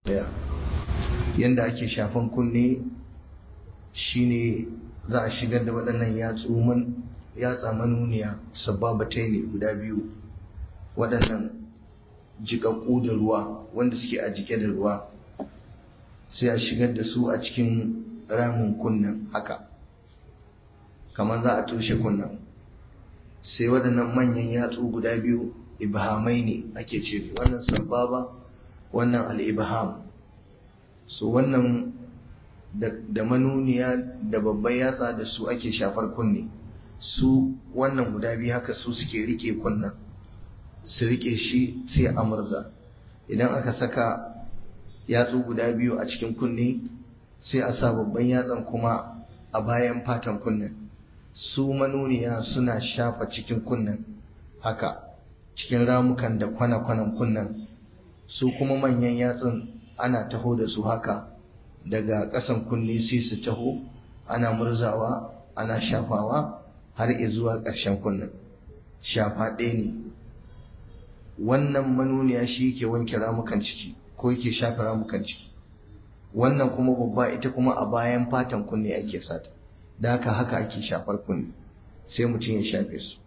yanda ake shafan kunne shine za a shigar da waɗannan yatsa manuniya sababatai ne guda biyu waɗannan jiƙaƙƙu da ruwa wanda suke a jike da ruwa sai a shigar da su a cikin ramin kunnen haka kamar za a toshe kunnen sai waɗannan manyan yatsu guda biyu ibhamai ne ake ce wannan sababa wannan al'ibham so wannan da manuniya da babban yatsa da su ake shafar kunne su wannan guda biyu haka su suke rike kunnen su rike shi sai a murza idan aka saka yatsu guda biyu a cikin kunne sai a sa babban yatsan kuma a bayan fatan kunnen su manuniya suna shafa cikin kunnen haka cikin ramukan da kwana-kwanan kunnen su kuma manyan yatsun ana taho da su haka daga ƙasan kunne sai su taho ana murzawa ana shafawa har zuwa ƙarshen kunnen shafa ɗaya ne wannan manuniya shi yake wanke ramukan ciki ko yake shafe ramukan ciki wannan kuma babba ita kuma a bayan fatan kunne ake sata da haka haka ake shafar kunne sai mutum ya shafe su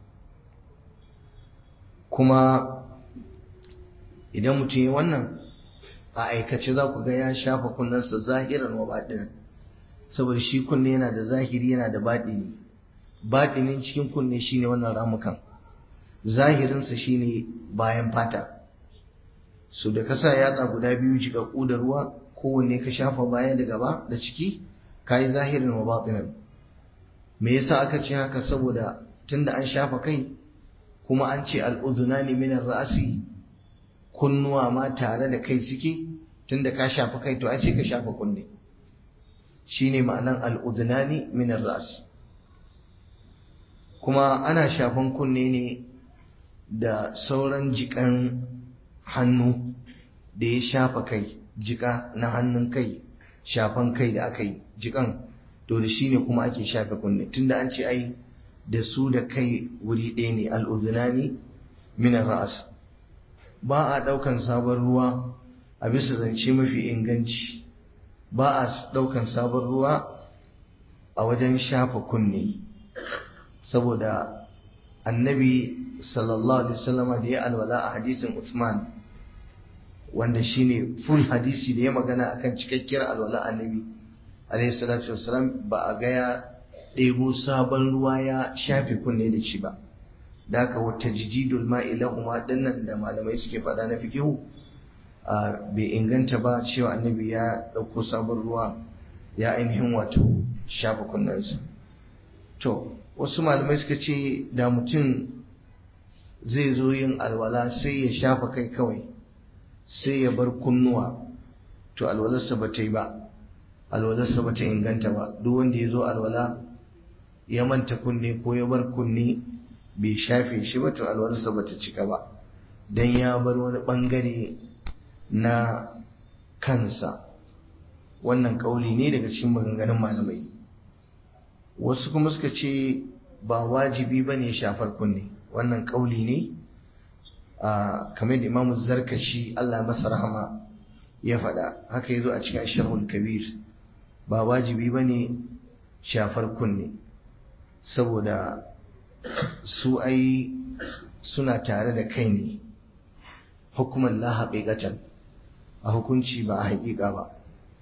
kuma idan mutum ya wannan a aikace za ku ga ya shafa kunnensa zahiran wa baɗinin saboda shi kunne yana da zahiri yana da baɗini baɗinin cikin kunne shine wannan ramukan zahirinsa shine bayan fata su da kasa yatsa guda biyu jiƙaƙƙu da ruwa kowanne ka shafa baya da gaba da ciki ka yi zahirin wa baɗinin me yasa aka ce haka saboda tunda an shafa kai kuma an ce al'udunani minar ra'asi kunnuwa ma tare da kai suke tunda ka shafa kai to ai sai ka shafa kunne shine ma'anan al'udunani minar ra'asi kuma ana shafan kunne ne da sauran jikan hannu da ya shafa kai jika na hannun kai shafan kai da aka yi jikan to da shi ne kuma ake shafe kunne tunda an ce ai da su da kai wuri ɗaya ne al'uzunani minar ra'as ba a ɗaukan sabon ruwa a bisa zance mafi inganci ba a ɗaukan sabon ruwa a wajen shafa kunne saboda annabi sallallahu alaihi wasallama da ya alwala a hadisin Usman wanda shine full hadisi da ya magana akan cikakkiyar alwala annabi alaihi salatu wassalam ba a ga ya ɗebo sabon ruwa ya shafe kunne da shi ba da haka wata jijidul ma'i lahuma dinnan da malamai suke faɗa na fikihu bai inganta ba cewa annabi ya ɗauko sabon ruwa ya ainihin wato shafa kunnensa to wasu malamai suka ce da mutum zai zo yin alwala sai ya shafa kai kawai sai ya bar kunnuwa to alwalarsa ba ta yi ba alwalarsa ba ta inganta ba duk wanda ya zo alwala ya manta kunne ko ya bar kunne bai shafe shi ba to alwalarsa ba ta cika ba don ya bar wani bangare na kansa wannan kauli ne daga cikin maganganun malamai wasu kuma suka ce ba wajibi ba ne shafar kunne wannan kauli ne a kamar da imamu zarkashi Allah masa rahama ya faɗa haka ya zo a cikin ashirhul kabir ba wajibi ba ne shafar kunne saboda su ai suna tare da kai ne hukumar la haƙiƙatan a hukunci ba a haƙiƙa ba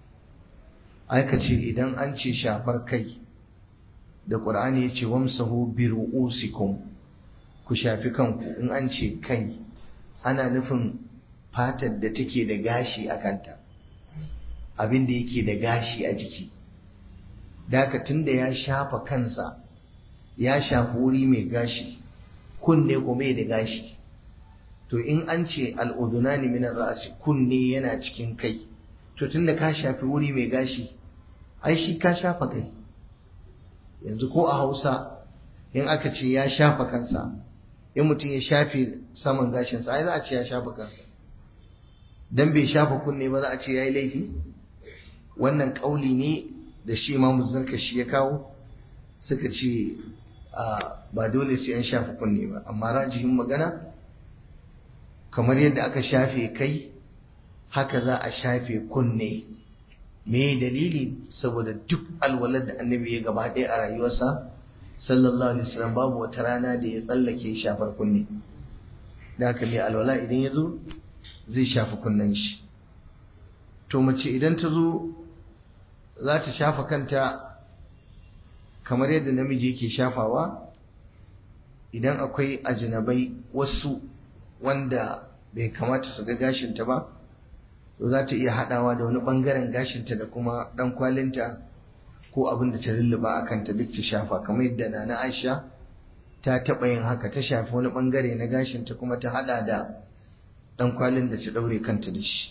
aika ce idan an ce shafar kai da ƙur'ani ya ce wamsahu bi ru'usikum ku shafi kanku in an ce kai ana nufin fatar da take da gashi a kanta abin da yake da gashi a jiki daka tunda ya shafa kansa ya shafi wuri mai gashi kunne ko mai da gashi to in an ce al'udunani minar ra'asi kunne yana cikin kai to tunda ka shafi wuri mai gashi ai shi ka shafa kai yanzu ko a hausa in aka ce ya shafa kansa in mutum ya shafe saman gashinsa ai za a ce ya shafa kansa dan bai shafa kunne ba za a ce ya yi laifi wannan ƙauli ne da shi imamu zarkashi ya kawo suka ce ba dole sai an shafa kunne ba amma rajihin magana kamar yadda aka shafe kai haka za a shafe kunne me dalili saboda duk alwalar da annabi ya gaba ɗaya a rayuwarsa sallallahu alaihi wasallam babu wata rana da ya tsallake shafar kunne da haka mai alwala idan ya zo zai shafi kunnen shi to mace idan ta zo za ta shafa kanta kamar yadda namiji yake shafawa idan akwai ajinabai wasu wanda bai kamata su ga gashinta ba to za ta iya haɗawa da wani ɓangaren gashinta da kuma ɗan kwalinta ko abin da ta lulluba a kanta duk ta shafa kamar yadda na na aisha ta taɓa yin haka ta shafi wani ɓangare na gashinta kuma ta haɗa da ɗan kwalin da ta ɗaure kanta da shi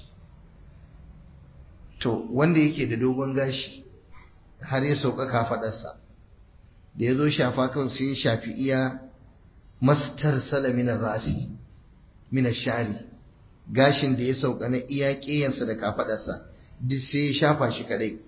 to wanda yake da dogon gashi har ya sauka kafaɗarsa da ya zo shafa kawai sai ya shafi iya mastar salaminar rasi minar shari gashin da ya sauka na iya ƙeyansa da kafaɗarsa duk sai ya shafa shi kadai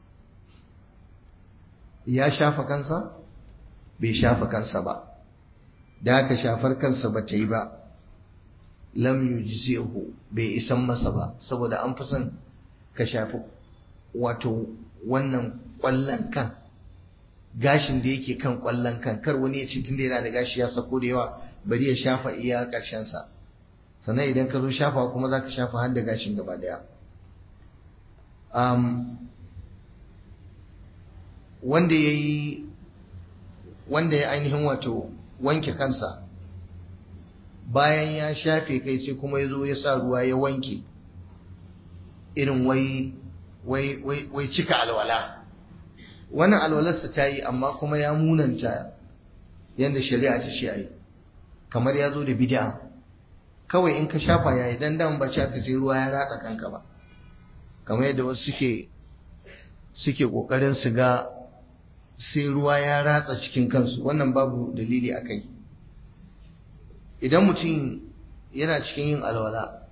ya shafa kansa bai shafa kansa ba da aka shafar kansa ba ta yi ba lam yujzihu bai isan masa ba saboda an fi son ka shafi wato wannan ƙwallon kan gashin da yake kan ƙwallon kan kar wani ya ce tunda yana da gashi ya sako da yawa bari ya shafa iya ƙarshensa sannan idan ka zo shafa kuma za ka shafa har da gashin gaba daya wanda ya yi wanda ya ainihin wato wanke kansa bayan ya shafe kai sai kuma ya zo ya sa ruwa ya wanke irin wai wai wai wai cika alwala wannan alwalarsa ta yi amma kuma ya munanta yadda shari'a ta ce a yi kamar ya zo da bid'a kawai in ka shafa ya yi dan dan ba ka sai ruwa ya ratsa kanka ba kamar yadda wasu suke suke kokarin su ga sai ruwa ya ratsa cikin kansu wannan babu dalili a kai idan mutum yana cikin yin alwala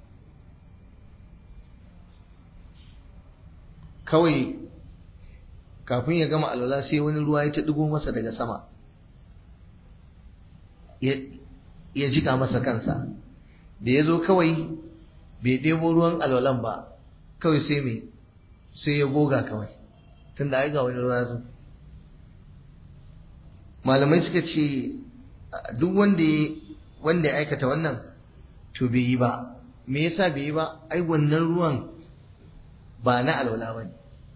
kawai kafin ya gama alwala sai wani ruwa ya ta ɗigo masa daga sama ya jika masa kansa da ya zo kawai bai ɗebo ruwan alwalan ba kawai sai mai sai ya goga kawai tun da ai ga wani ruwa zo malamai suka ce duk wanda ya wanda ya aikata wannan to bai yi ba me yasa bai yi ba ai wannan ruwan ba na alwala ba ne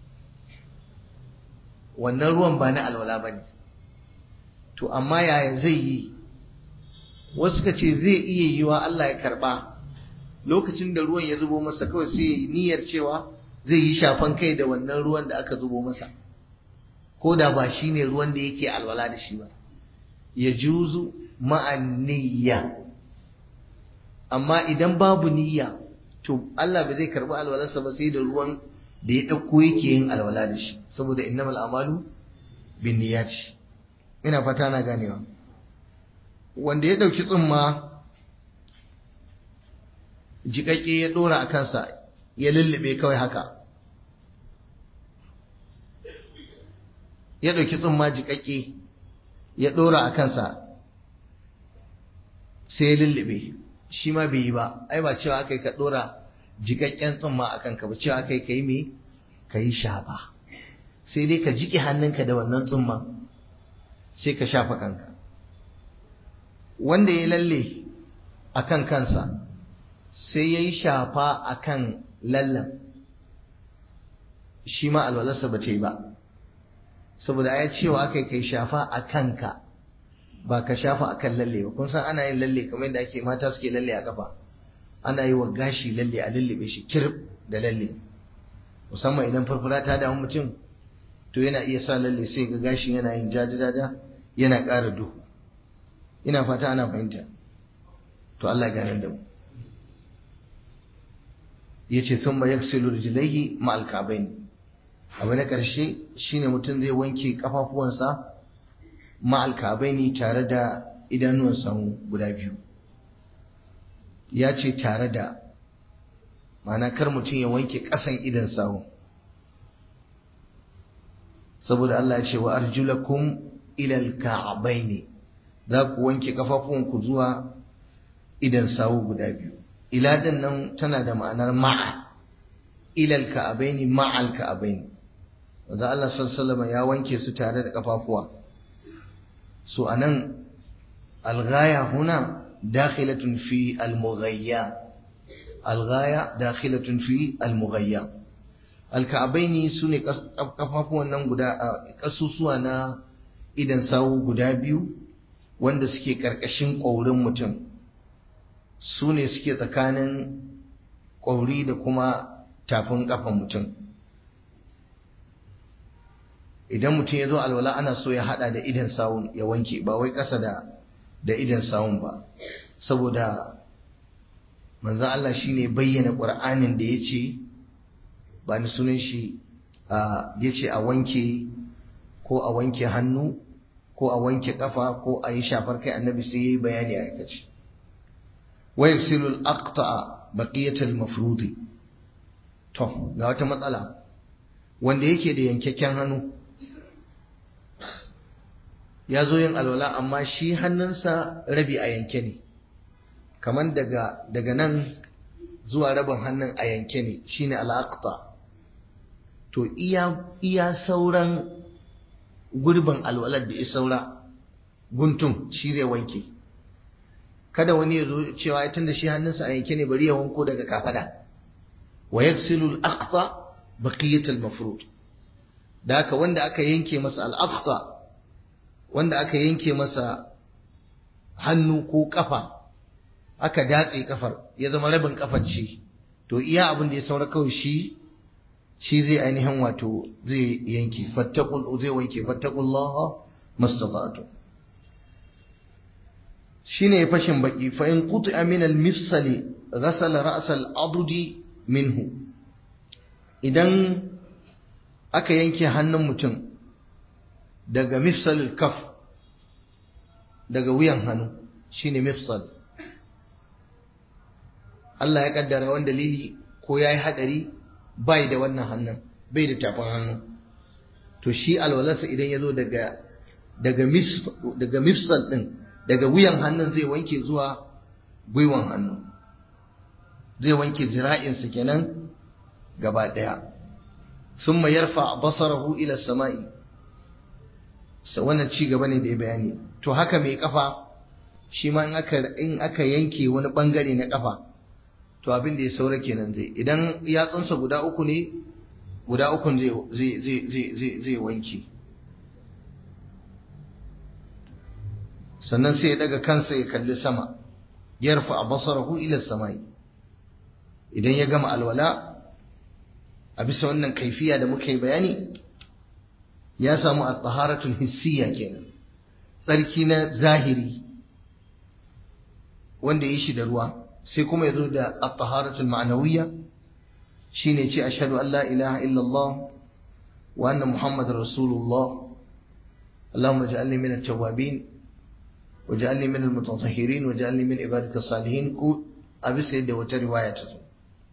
wannan ruwan ba na alwala ba ne to amma yaya zai yi wasu suka ce zai iya yiwa Allah ya karba lokacin da ruwan ya zubo masa kawai sai niyyar cewa zai yi shafan kai da wannan ruwan da aka zubo masa ko da ba shi ne ruwan da yake alwala da shi ba ya juzu ma'an niyya amma idan babu niyya to Allah ba zai karbi alwalarsa ba sai da ruwan da ya ɗauko yake yin alwala da shi saboda innamal amalu bin niyyati ina fata na ganewa wanda ya ɗauki tsumma jiƙaƙƙe ya ɗora a kansa ya lullube kawai haka ya ɗauki tsumma jiƙaƙƙe ya ɗora a kansa sai ya lullube shi ma bai yi ba ai ba cewa aka yi ka ɗora jiƙaƙƙen tsumma a kanka ba cewa aka yi ka yi me ka yi shafa sai dai ka jiƙe hannunka da wannan tsumman sai ka shafa kanka wanda ya lalle a kan kansa sai ya yi shafa a kan lallan shi ma alwalarsa ba ta yi ba saboda ya cewa aka yi kai shafa a kanka ba ka shafa a kan lalle ba kun san ana yin lalle kamar yadda ake mata suke lalle a kafa ana yi wa gashi lalle a lullube shi kirb da lalle musamman idan farfara ta damu mutum to yana iya sa lalle sai ga gashi yana yin jaja-jaja yana ƙara duhu ina fata ana fahimta to Allah gane da mu yace sun ba yaksilu rijlaihi ma alkabain abu na ƙarshe shine mutum zai wanke kafafuwansa ma alkabaini tare da idanuwan samu guda biyu ya ce tare da ma'ana kar mutum ya wanke ƙasan idan sawu saboda Allah ya ce wa arjulakum ila alka'baini za ku wanke kafafuwanku zuwa idan sawu guda biyu ila din nan tana da ma'anar ma'a ilal ka'abaini ma'al ka'abaini wanda Allah sallallahu ya wanke su tare da kafafuwa so anan alghaya huna dakhilatun fi almughayya alghaya dakhilatun fi almughayya alka'abaini sune kafafuwan nan guda kasusuwa na idan sawu guda biyu wanda suke karkashin ƙaurin mutum su ne suke tsakanin ƙwauri da kuma tafin ƙafan mutum idan mutum ya zo alwala ana so ya hada da idan sawun ya wanke ba wai ƙasa da da idan sawun ba saboda manzan Allah shi ne bayyana ƙur'anin da ya ce ba ni sunan shi ya ce a wanke ko a wanke hannu ko a wanke ƙafa ko a yi shafar kai annabi sai ya yi bayani a aikace ويغسل الأقطع بقية المفروض to ga wata matsala wanda yake da yankakken hannu ya zo yin alwala amma shi hannunsa rabi a yanke ne kamar daga daga nan zuwa rabin hannun a yanke ne shine al'aqta to iya iya sauran gurbin alwalar da ya saura guntun shi zai wanke kada wani ya zo cewa ya tunda shi hannunsa a yanke ne bari ya wanko daga kafada wa yaghsilu al-aqta baqiyat al-mafrud da haka wanda aka yanke masa al-aqta wanda aka yanke masa hannu ko kafa aka datse kafar ya zama rabin kafar ce to iya abin da ya saura kawai shi shi zai ainihin wato zai yanke fattaqul zai wanke fattaqullaha mastata'tu shine ya fashin baki fa in quti'a min al-mifsali ghasala ra's al-adudi minhu idan aka yanke hannun mutum daga mifsal kaf daga wuyan hannu shine mifsal Allah ya kaddara wani dalili ko yayi hadari bai da wannan hannun bai da tafin hannu to shi alwalarsa idan ya zo daga daga daga mifsal din daga wuyan hannun zai wanke zuwa gwiwan hannu zai wanke zira'insa kenan gaba ɗaya sun ma yarfa basarahu ila sama'i wannan ci gaba ne da ya bayani to haka mai kafa shi ma in aka yanke wani bangare na kafa to abin da ya saura kenan zai idan yatsunsa guda uku ne guda ukun zai wanke sannan sai ya daga kansa ya kalli sama yarfa basarahu ila samai idan ya gama alwala a bisa wannan kaifiya da muka yi bayani ya samu at-taharatul hissiyya kenan tsarki na zahiri wanda yi shi da ruwa sai kuma ya zo da at-taharatul ma'nawiyya shine ce ashhadu an la ilaha illallah wa anna muhammadar rasulullah اللهم اجعلني من التوابين وجعلني من المتطهرين وجعلني من عبادك الصالحين ko a bisa yadda wata riwaya ta zo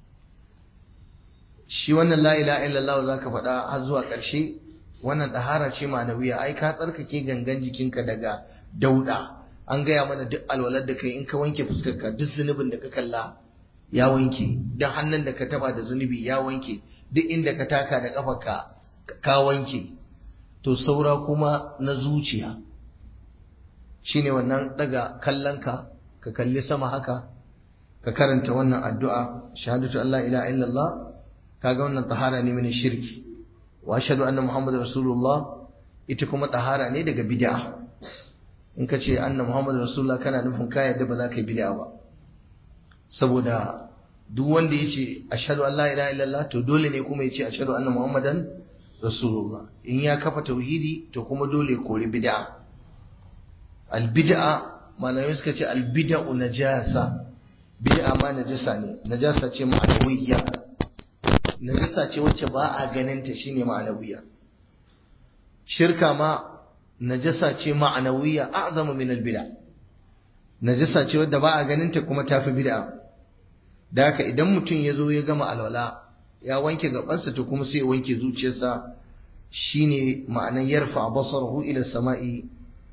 shi wannan la ilaha illallah zaka faɗa har zuwa ƙarshe wannan ɗahara ce ma'anawiya ai ka tsarkake gangan jikinka daga dauda an gaya mana duk alwalar da kai in ka wanke fuskarka duk zunubin da ka kalla ya wanke duk hannun da ka taba da zunubi ya wanke duk inda ka taka da kafarka ka wanke to saura kuma na zuciya shine wannan daga kallonka ka kalli sama haka ka karanta wannan addu'a shahadatu an la ilaha illallah kaga wannan tahara ne min shirki wa ashhadu anna muhammadar rasulullah ita kuma tahara ne daga bid'a in ka ce anna muhammadar rasulullah kana nufin ka yadda ba za ka yi bid'a ba saboda duk wanda ya ce ashhadu an la ilaha illallah to dole ne kuma ya ce ashhadu anna muhammadan rasulullah in ya kafa tauhidi to kuma dole kori bid'a albid'a malamai suka ce albid'u najasa bid'a ma najasa ne najasa ce ma'anawiyya najasa ce wacce ba a ganin ta shine ma'anawiyya shirka ma najasa ce ma'anawiyya a'zamu min albid'a najasa ce wadda ba a ganin ta kuma tafi bid'a da haka idan mutum ya zo ya gama alwala ya wanke gabansa to kuma sai ya wanke zuciyarsa shine ma'anan yarfa basarahu ila sama'i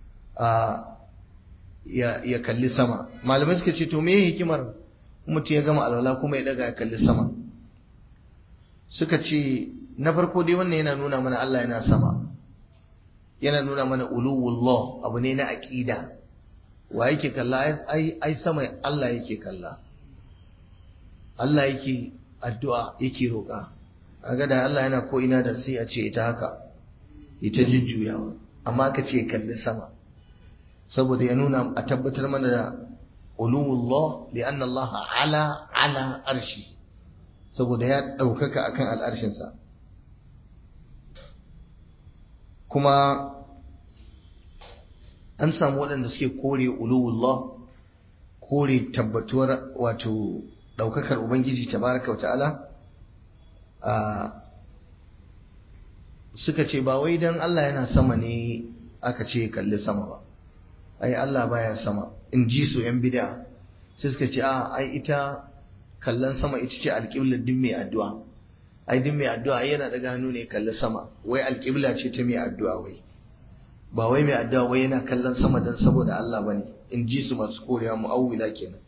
ya kalli sama malamai suka ce to me hikimar mutum ya gama alwala kuma ya daga ya kalli sama suka ce na farko dai wannan yana nuna mana Allah yana sama yana nuna mana uluwullah abu ne na aqida wa yake kalla ai ai sama Allah yake kalla Allah yake addu'a yake roƙa kaga da Allah yana ko ina da sai a ce ita haka ita jujjuyawa amma ka ce kalli sama saboda ya nuna a tabbatar mana da uluwullah li'anna Allah ala ala arshi saboda ya ɗaukaka akan al'arshinsa kuma an samu waɗanda suke kore uluwullah kore tabbatuwar wato ɗaukakar ubangiji tabaraka wata'ala a suka ce ba wai don Allah yana sama ne aka ce kalli sama ba ai Allah baya sama in ji su yan bid'a sai suka ce a ai ita kallon sama ita ce alƙiblar din mai addu'a ai din mai addu'a yana daga hannu ne kalli sama wai alƙibla ce ta mai addu'a wai ba wai mai addu'a wai yana kallon sama dan saboda Allah bane in ji su masu korewa mu'awwila kenan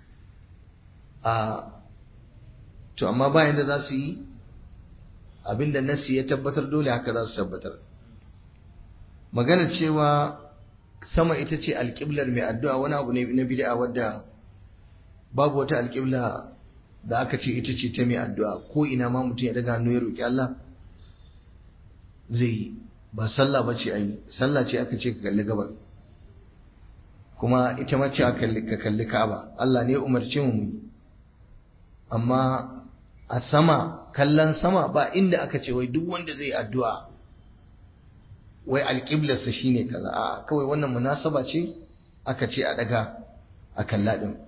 a to amma bayan da za su yi abinda nasi ya tabbatar dole haka za su tabbatar magana cewa sama ita ce alƙiblar mai addu'a wani abu ne na bid'a wadda babu wata alƙibla da aka ce ita ce ta mai addu'a ko ina ma mutum ya daga hannu ya roƙi Allah zai yi ba sallah ba ce a yi sallah ce aka ce ka kalli gabar kuma ita ma ce ka kalli ka'aba Allah ne umarci mu amma a sama kallon sama ba inda aka ce wai duk wanda zai addu'a wai alƙiblarsa shine kaza a kawai wannan munasaba ce aka ce a daga a kalla din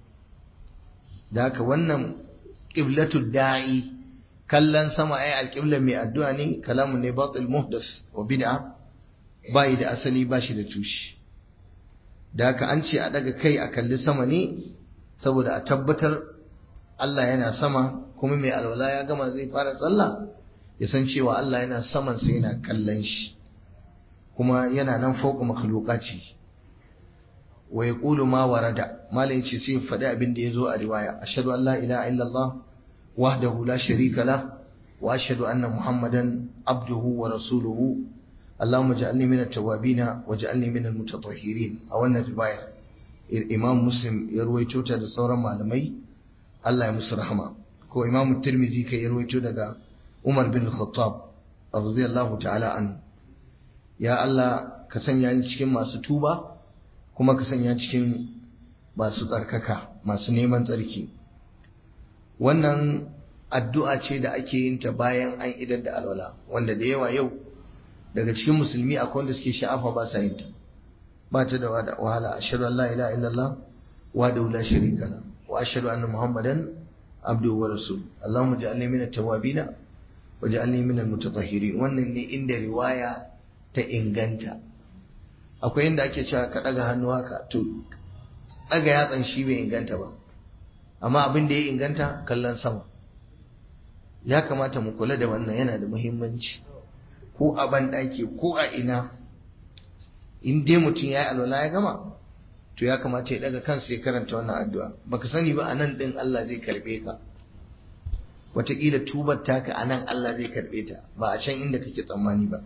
da haka wannan ƙiblatu da'i kallon sama ai alƙiblar mai addu'a ne kalamun ne batil muhdas wa bid'a bai da asali ba shi da tushe da haka an ce a daga kai a kalli sama ne saboda a tabbatar Allah yana sama kuma mai alwala ya gama zai fara tsalla ya san cewa Allah yana saman sai yana kallon shi kuma yana nan fauka makhluqati wa yaqulu ma warada malai yace sai faɗi abin da yazo a riwaya ashhadu an la ilaha illallah wahdahu la sharika lah wa ashhadu anna muhammadan abduhu wa rasuluhu اللهم اجعلني من التوابين واجعلني من المتطهرين a wannan riwaya imam muslim ya ruwaito ta da sauran malamai Allah ya musu rahama ko imam tirmizi kai ya ruwaito daga umar bin khattab radiyallahu ta'ala an ya Allah ka sanya ni cikin masu tuba kuma ka sanya cikin masu tsarkaka masu neman tsarki wannan addu'a ce da ake yin ta bayan an idar da alwala wanda da yawa yau daga cikin musulmi akwai wanda suke sha'afa ba sa yin ta ba ta da wahala ashhadu an la ilaha illallah wa da la sharika la wa ashhadu anna muhammadan abduhu wa rasul allahumma ja'alni min at-tawwabin wa ja'alni min al-mutatahhirin wannan ne inda riwaya ta inganta akwai inda ake cewa ka daga hannu haka to daga yatsan shi bai inganta ba amma abin da ya inganta kallon sama ya kamata mu kula da wannan yana da muhimmanci ko a banɗaki ko a ina in dai mutum ya yi alwala ya gama to ya kamata ya daga kansa ya karanta wannan addu'a baka sani ba a nan ɗin Allah zai karɓe ka wataƙila tubar taka a nan Allah zai karɓe ta ba a can inda kake tsammani ba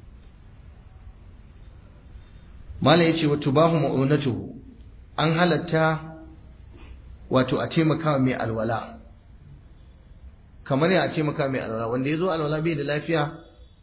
mala ya ce wa tubahu ma'unatuhu an halatta wato a taimaka mai alwala kamar ya a taimaka mai alwala wanda ya zo alwala bai da lafiya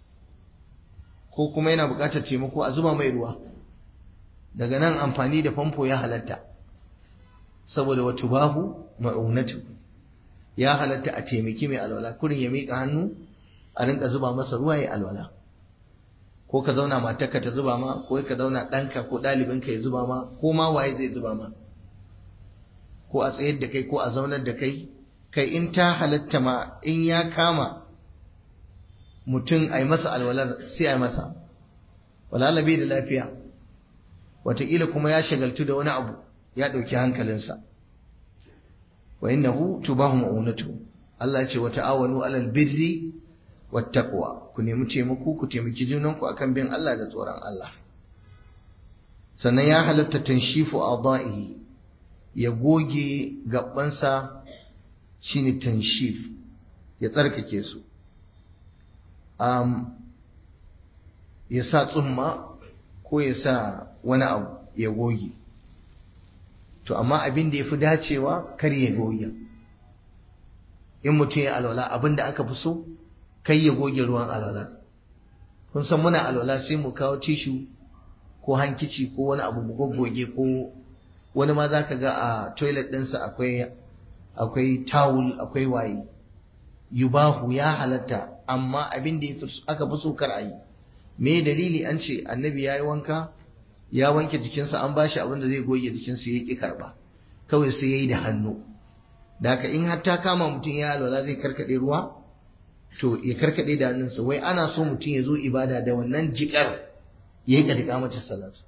ko kuma yana buƙatar taimako a zuba mai ruwa daga nan amfani da famfo ya halatta saboda wa tubahu ma'unatu ya halatta a taimaki mai alwala kurin ya miƙa hannu a rinka zuba masa ruwa ya alwala ko ka zauna matarka ta zuba ma ko ka zauna ɗanka ko ɗalibinka ya zuba ma ko ma waye zai zuba ma ko a tsayar da kai ko a zaunar da kai kai in ta halatta ma in ya kama mutum a yi masa alwalar sai a yi masa walala bai da lafiya wataƙila kuma ya shagaltu da wani abu ya ɗauki hankalinsa wa innahu tubahu ma'unatu Allah ya ce wa ta'awanu alal birri wat taqwa ku nemi taimako ku taimaki junanku akan bin Allah da tsoron Allah sannan ya halatta tanshifu a'dahi ya goge gabansa shine tanshif ya tsarkake su um, ya sa tsumma ko ya sa wani abu ya goge to amma abin da ya fi dacewa kar ya goge in mutum ya alwala abin da aka fi so kai ya goge ruwan alwala kun san muna alwala sai mu kawo tishu ko hankici ko wani abu mu goggoge ko wani ma za ka ga a toilet ɗinsa akwai akwai tawul akwai waye yubahu ya halatta amma abin da aka fi so kar a yi me dalili an ce annabi ya yi wanka ya wanke jikinsa an bashi abin da zai goge jikinsa ya ƙi karɓa kawai sai ya yi da hannu da haka in har ta kama mutum ya alwala zai karkaɗe ruwa to ya karkaɗe da hannunsa wai ana so mutum ya zo ibada da wannan jiƙar ya yi ƙadika mata salatu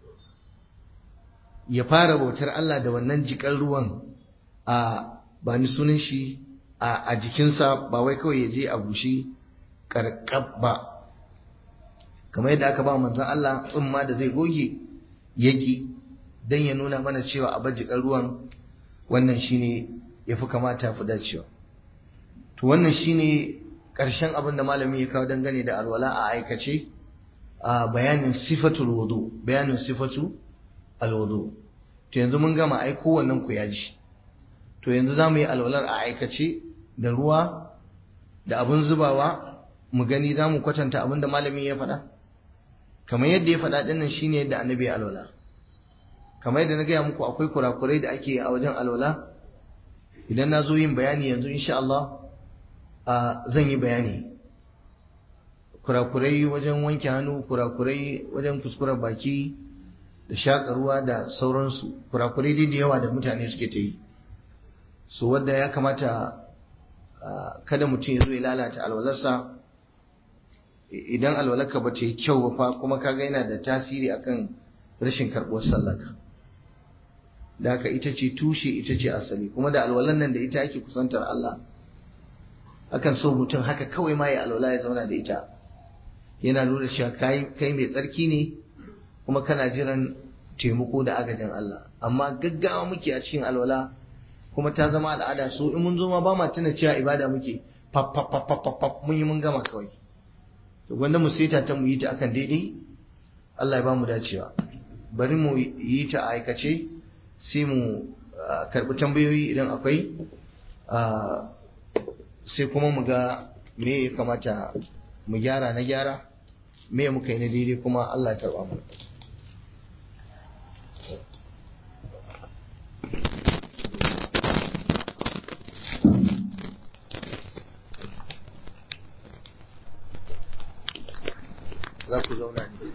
ya fara bautar Allah da wannan jiƙar ruwan a ba ni sunan shi a jikinsa ba wai kawai ya je a bushe karkab ba kamar yadda aka ba manzon Allah tsumma da zai goge yaki dan ya nuna mana cewa a bajikan ruwan wannan shine yafi kamata fi dacewa to wannan shine karshen abin da malami ya kawo dangane da alwala a aikace a bayanin sifatul wudu bayanin sifatu alwudu to yanzu mun gama ai kowannen ku ya ji to yanzu zamu yi alwalar a aikace da ruwa da abin zubawa mu gani zamu kwatanta abin da malami ya faɗa kamar yadda ya faɗa ɗinnan shine yadda annabi ya alwala kamar yadda na gaya muku akwai kurakurai da ake a wajen alwala idan na zo yin bayani yanzu insha Allah zan yi bayani kurakurai wajen wanke hannu kurakurai wajen kuskuren baki da shaƙa ruwa da sauransu kurakurai dai da yawa da mutane suke ta yi so wadda ya kamata kada mutum ya zo ya lalata alwalarsa idan alwalarka ba ta yi kyau ba fa kuma kaga yana da tasiri akan rashin karɓuwar sallarka da haka ita ce tushe ita ce asali kuma da alwalan nan da ita ake kusantar Allah akan so mutum haka kawai ma ya alwala ya zauna da ita yana nuna cewa kai kai mai tsarki ne kuma kana jiran taimako da agajin Allah amma gaggawa muke a cikin alwala kuma ta zama al'ada so in mun zo ma ba ma tuna cewa ibada muke pap pap pap pap pap mun yi mun gama kawai to gwanda mu saita ta mu yi ta akan daidai Allah ya ba mu dacewa bari mu yi ta a aikace sai mu karbi tambayoyi idan akwai sai kuma mu ga me ya kamata mu gyara na gyara me muka yi na daidai kuma Allah ya karba mu za ku zauna ne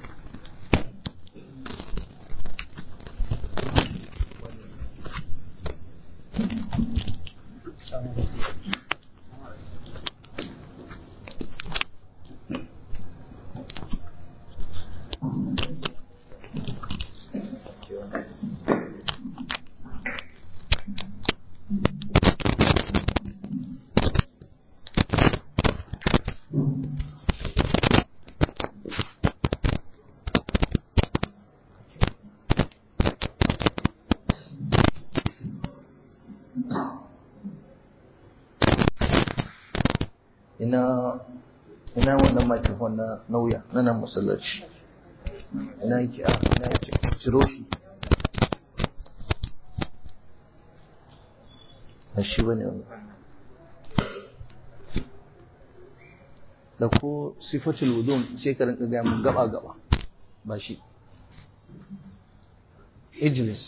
ina ina wannan microphone na nauya na nan masallaci ina yake a ina yake ciro shi a shi bane wannan da ko sifatul wudum sai ka rinka ga mun gaba gaba ba shi ijlis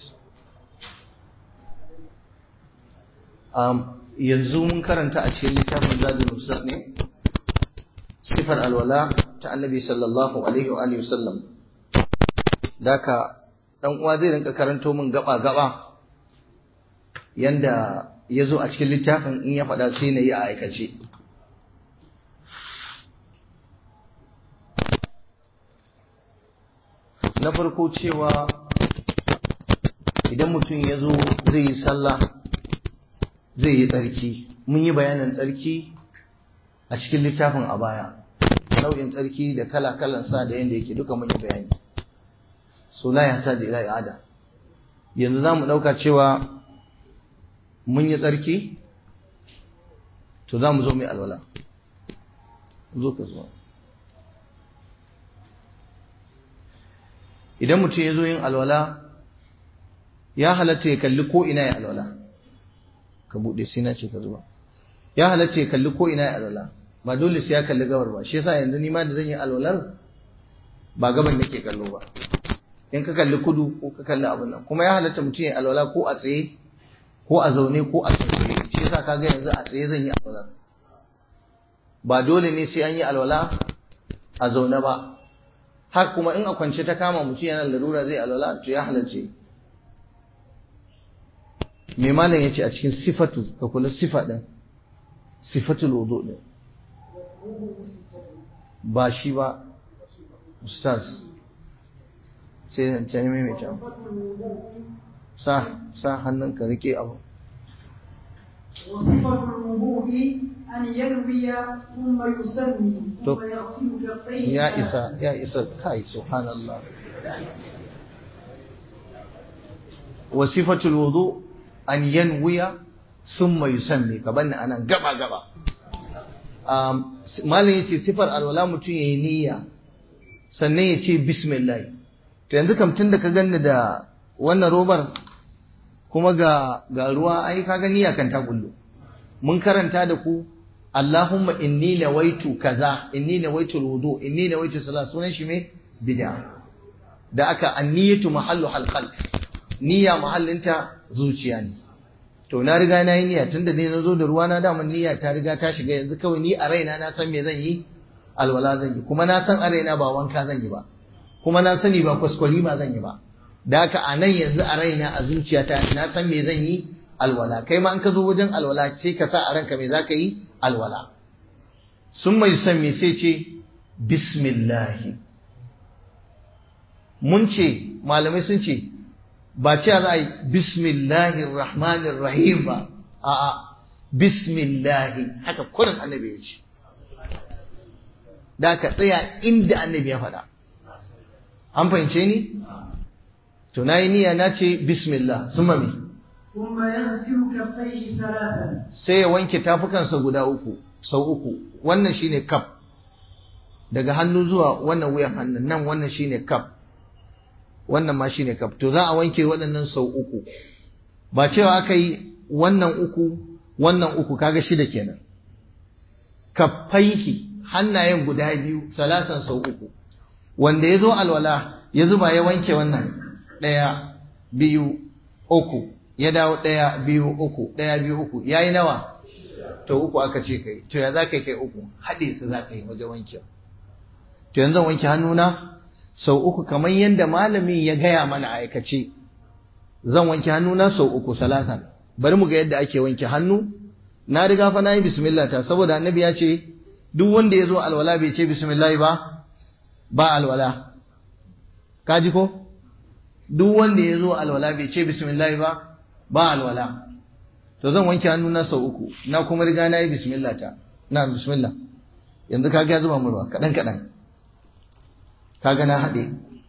um, yanzu mun karanta a cikin littafin zadul musaq ne sifar alwala ta annabi sallallahu alaihi wa alihi wasallam daka dan uwa zai rinka karanto min gaba gaba yanda yazo a cikin littafin in ya faɗa sai na yi a aikace na farko cewa idan mutum ya zo zai yi sallah zai yi tsarki mun yi bayanin tsarki a cikin littafin a baya nau'in tsarki da kala-kalan sa da yadda yake duka mun yi bayani so la ya ta da ila i'ada yanzu za mu ɗauka cewa mun yi tsarki to za mu zo mai alwala zo ka zo idan mutum ya zo yin alwala ya halatta ya kalli ko ina ya alwala ka buɗe sai na ce ka zuba ya halatta ya kalli ko ina ya alwala ba dole sai ya kalli gabar ba shi yasa yanzu ni ma da zan yi alwalar ba gaban nake kallo ba in ka kalli kudu ko ka kalli abin nan kuma ya halatta mutum ya alwala ko a tsaye ko a zaune ko a tsaye shi yasa kaga yanzu a tsaye zan yi alwala ba dole ne sai an yi alwala a zaune ba har kuma in a kwance ta kama mutum yana larura zai alwala to ya halarce me malam yace a cikin sifatu ka kula sifa din sifatul wudu din ba shi ba ustaz sai ce ne mai ta sa sa hannun ka rike abu وصفة الوضوء أن ينوي ثم يسمي ثم يغسل كفيه ya isa ya isa kai subhanallah wa sifatul wudu an yanwiya thumma yusammi ka banni anan gaba gaba um malin yace sifar alwala mutun yayi niyya sannan ya ce bismillah to yanzu kam tunda ka ganni da wannan robar kuma ga ga ruwa ai kaga niyya kan ta kullu mun karanta da ku Allahumma inni nawaitu kaza inni nawaitu alwudu inni nawaitu salat sunan shi me bid'a da aka anniyatu mahallu halqalb niyya mahallinta zuciya ne to na riga na yi niyya tunda ne nazo da ruwa na da mun niyya ta riga ta shiga yanzu kawai ni a raina na san me zan yi alwala zan yi kuma na san a raina ba wanka zan yi ba kuma na sani ba kwaskwari ba zan yi ba da haka a nan yanzu a raina a zuciyata na san me zan yi alwala kai ma in ka zo wajen alwala sai ka sa a ranka me za ka yi alwala sun mai san me sai ce bismillahi mun ce malamai sun ce ba ce za a yi bismillahir rahmanir rahim ba a'a bismillahi haka kurin annabi ya ce da ka tsaya inda annabi ya faɗa an fahimce ni to na yi niyya na ce bismillah sun mami ثم يغسل كفيه ثلاثا sai ya wanke tafukansa guda uku sau uku wannan shine kaf daga hannu zuwa wannan wuyan hannun nan wannan shine kaf wannan ma shine kaf to za a wanke waɗannan sau uku ba cewa aka yi wannan uku wannan uku kaga shida kenan kaffaihi hannayen guda biyu salasan sau uku wanda ya zo alwala ya zuba ya wanke wannan ɗaya biyu uku ya dawo ɗaya biyu uku ɗaya biyu uku ya yi nawa to uku aka ce kai to ya za ka kai uku haɗe su za ka yi wajen wanke to yanzu zan wanke hannuna sau uku kamar yadda malamin ya gaya mana aikace zan wanke hannuna sau uku salatan bari mu ga yadda ake wanke hannu na riga fa na yi bismillah ta saboda annabi ya ce duk wanda ya zo alwala bai ce bismillah ba ba alwala kaji ko duk wanda ya zo alwala bai ce bismillah ba ba alwala to zan wanke hannuna sau uku na kuma riga na yi bismillah ta na bismillah yanzu kaga ya zuba mu ruwa kaɗan kaɗan kaga na haɗe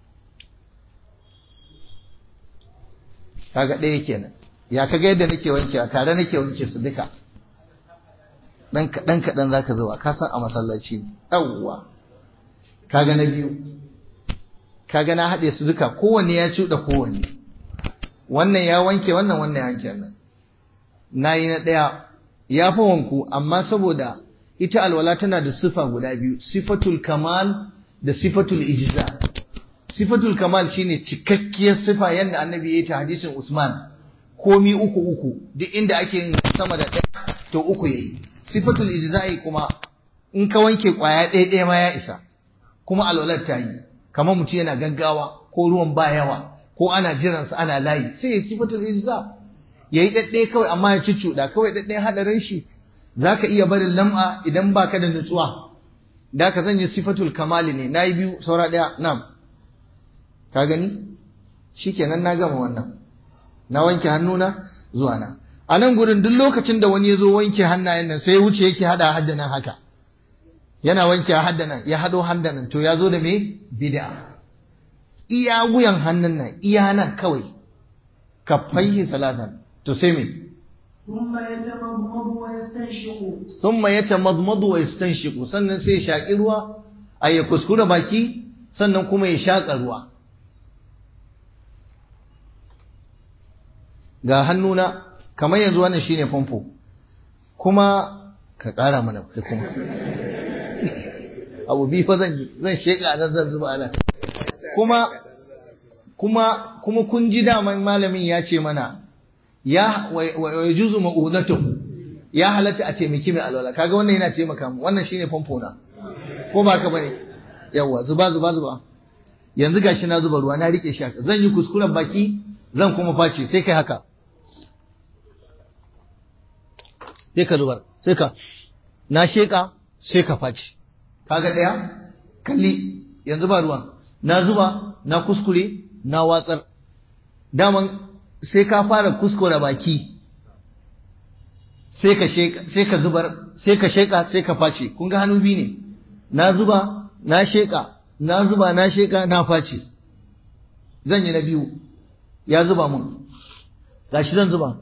kaga ɗaya kenan ya kaga yadda nake wanke a tare nake wanke su duka ɗan kaɗan kaɗan za ka zuba ka san a masallaci ne yawwa kaga na biyu kaga na haɗe su duka kowanne ya cuɗa kowanne wannan ya wanke wannan wannan ya wanke wannan na yi na ɗaya ya fi wanku amma saboda ita alwala tana da sifa guda biyu sifatul kamal da sifatul ijza sifatul kamal shine cikakkiyar sifa yadda annabi ya yi ta hadisin usman komi uku uku duk inda ake yin sama da ɗaya to uku yayi sifatul ijza'i kuma in ka wanke kwaya ɗaya ɗaya ma ya isa kuma alwalar ta yi kamar mutum yana gaggawa ko ruwan ba yawa ko ana jiransa ana layi sai ya sifatul ijza yayi ɗaɗɗaya kawai amma ya cuccuɗa kawai ɗaɗɗaya haɗarin shi zaka iya barin lam'a idan baka da nutsuwa da ka zan yi sifatul kamali ne nayi biyu saura ɗaya nam ka gani shikenan na gama wannan na wanke hannuna zuwa na a nan gurin duk lokacin da wani ya zo wanke hannayen nan sai ya wuce yake hada haddanan haka yana wanke haddanan ya hado haddanan to ya zo da me bid'a iya wuyan hannun nan iya nan kawai kafaihi salatan to sai me ثم يتمضمض ويستنشق thumma yatamadmadu wa yastanshiqu sannan sai ya shaki ruwa ay ya kuskura baki sannan kuma ya shaka ruwa ga hannuna kamar yanzu wannan shine famfo kuma ka ƙara mana kai kuma abu bi fa zan yi zan sheka nan zan zuba nan kuma kuma kuma kun ji daman malamin ya ce mana ya wa yajuzu ma'udatuhu ya halatta a taimaki mai alwala kaga wannan yana taimaka mu wannan shine famfo na ko ba ka bane yawa zuba zuba zuba yanzu gashi na zuba ruwa na rike shi haka zan yi kuskuren baki zan kuma face sai kai haka sai ka zubar sai ka na sheka sai ka face kaga daya kalli yanzu ba ruwan na zuba na kuskure na watsar daman sai ka fara kuskure baki sai ka sheka sai ka zubar sai ka sheka sai ka face kun ga hannu biyu ne na zuba na sheka na zuba na sheka na face zan yi na biyu ya zuba mun gashi zan zuba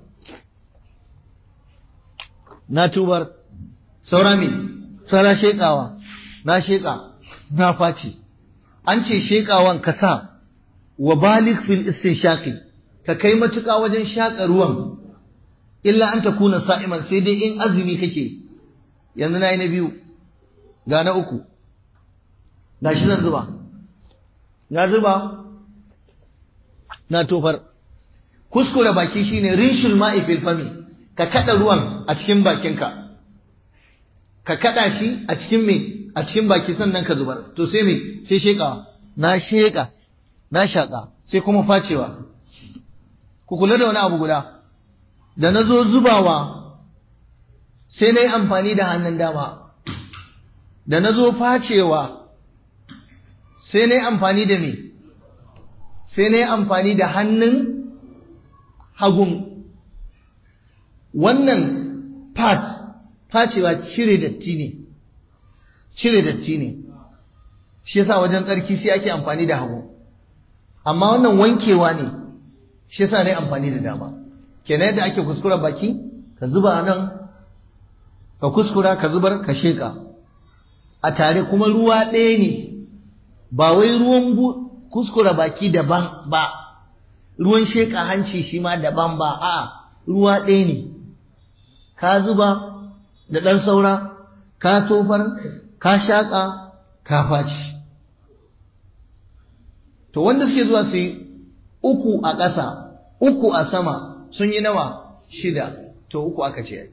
na tubar saura me saura shekawa na sheka na face an ce shekawan ka sa wa balik fil istinshaqi ka kai matuƙa wajen shaƙa ruwan illa an ta kuna sa'iman sai dai in azumi kake yanzu na yi na biyu ga na uku ga shi zan zuba na zuba na tofar kuskure baki shine rinshul ma'i fil fami ka kada ruwan a cikin bakinka ka kada shi a cikin me a cikin baki sannan ka zubar to sai me sai shekawa na sheka na shaka sai kuma facewa ku kula da wani abu guda da na zo zubawa sai na yi amfani da hannun dama da na zo facewa sai na yi amfani da me sai na yi amfani da hannun hagun wannan part facewa cire datti ne cire datti ne shi yasa wajen tsarki sai ake amfani da hagu amma wannan wankewa ne shi yasa ne amfani da dama kenan yadda ake kuskura baki ka zuba nan ka kuskura ka zubar ka sheka a tare kuma ruwa ɗaya ne ba wai ruwan kuskura baki daban ba ruwan sheka hanci shi ma daban ba a ruwa ɗaya ne ka zuba da ɗan saura ka tofar ka shaƙa ka faci to wanda suke zuwa su yi uku a ƙasa uku a sama sun yi nawa shida to uku aka ce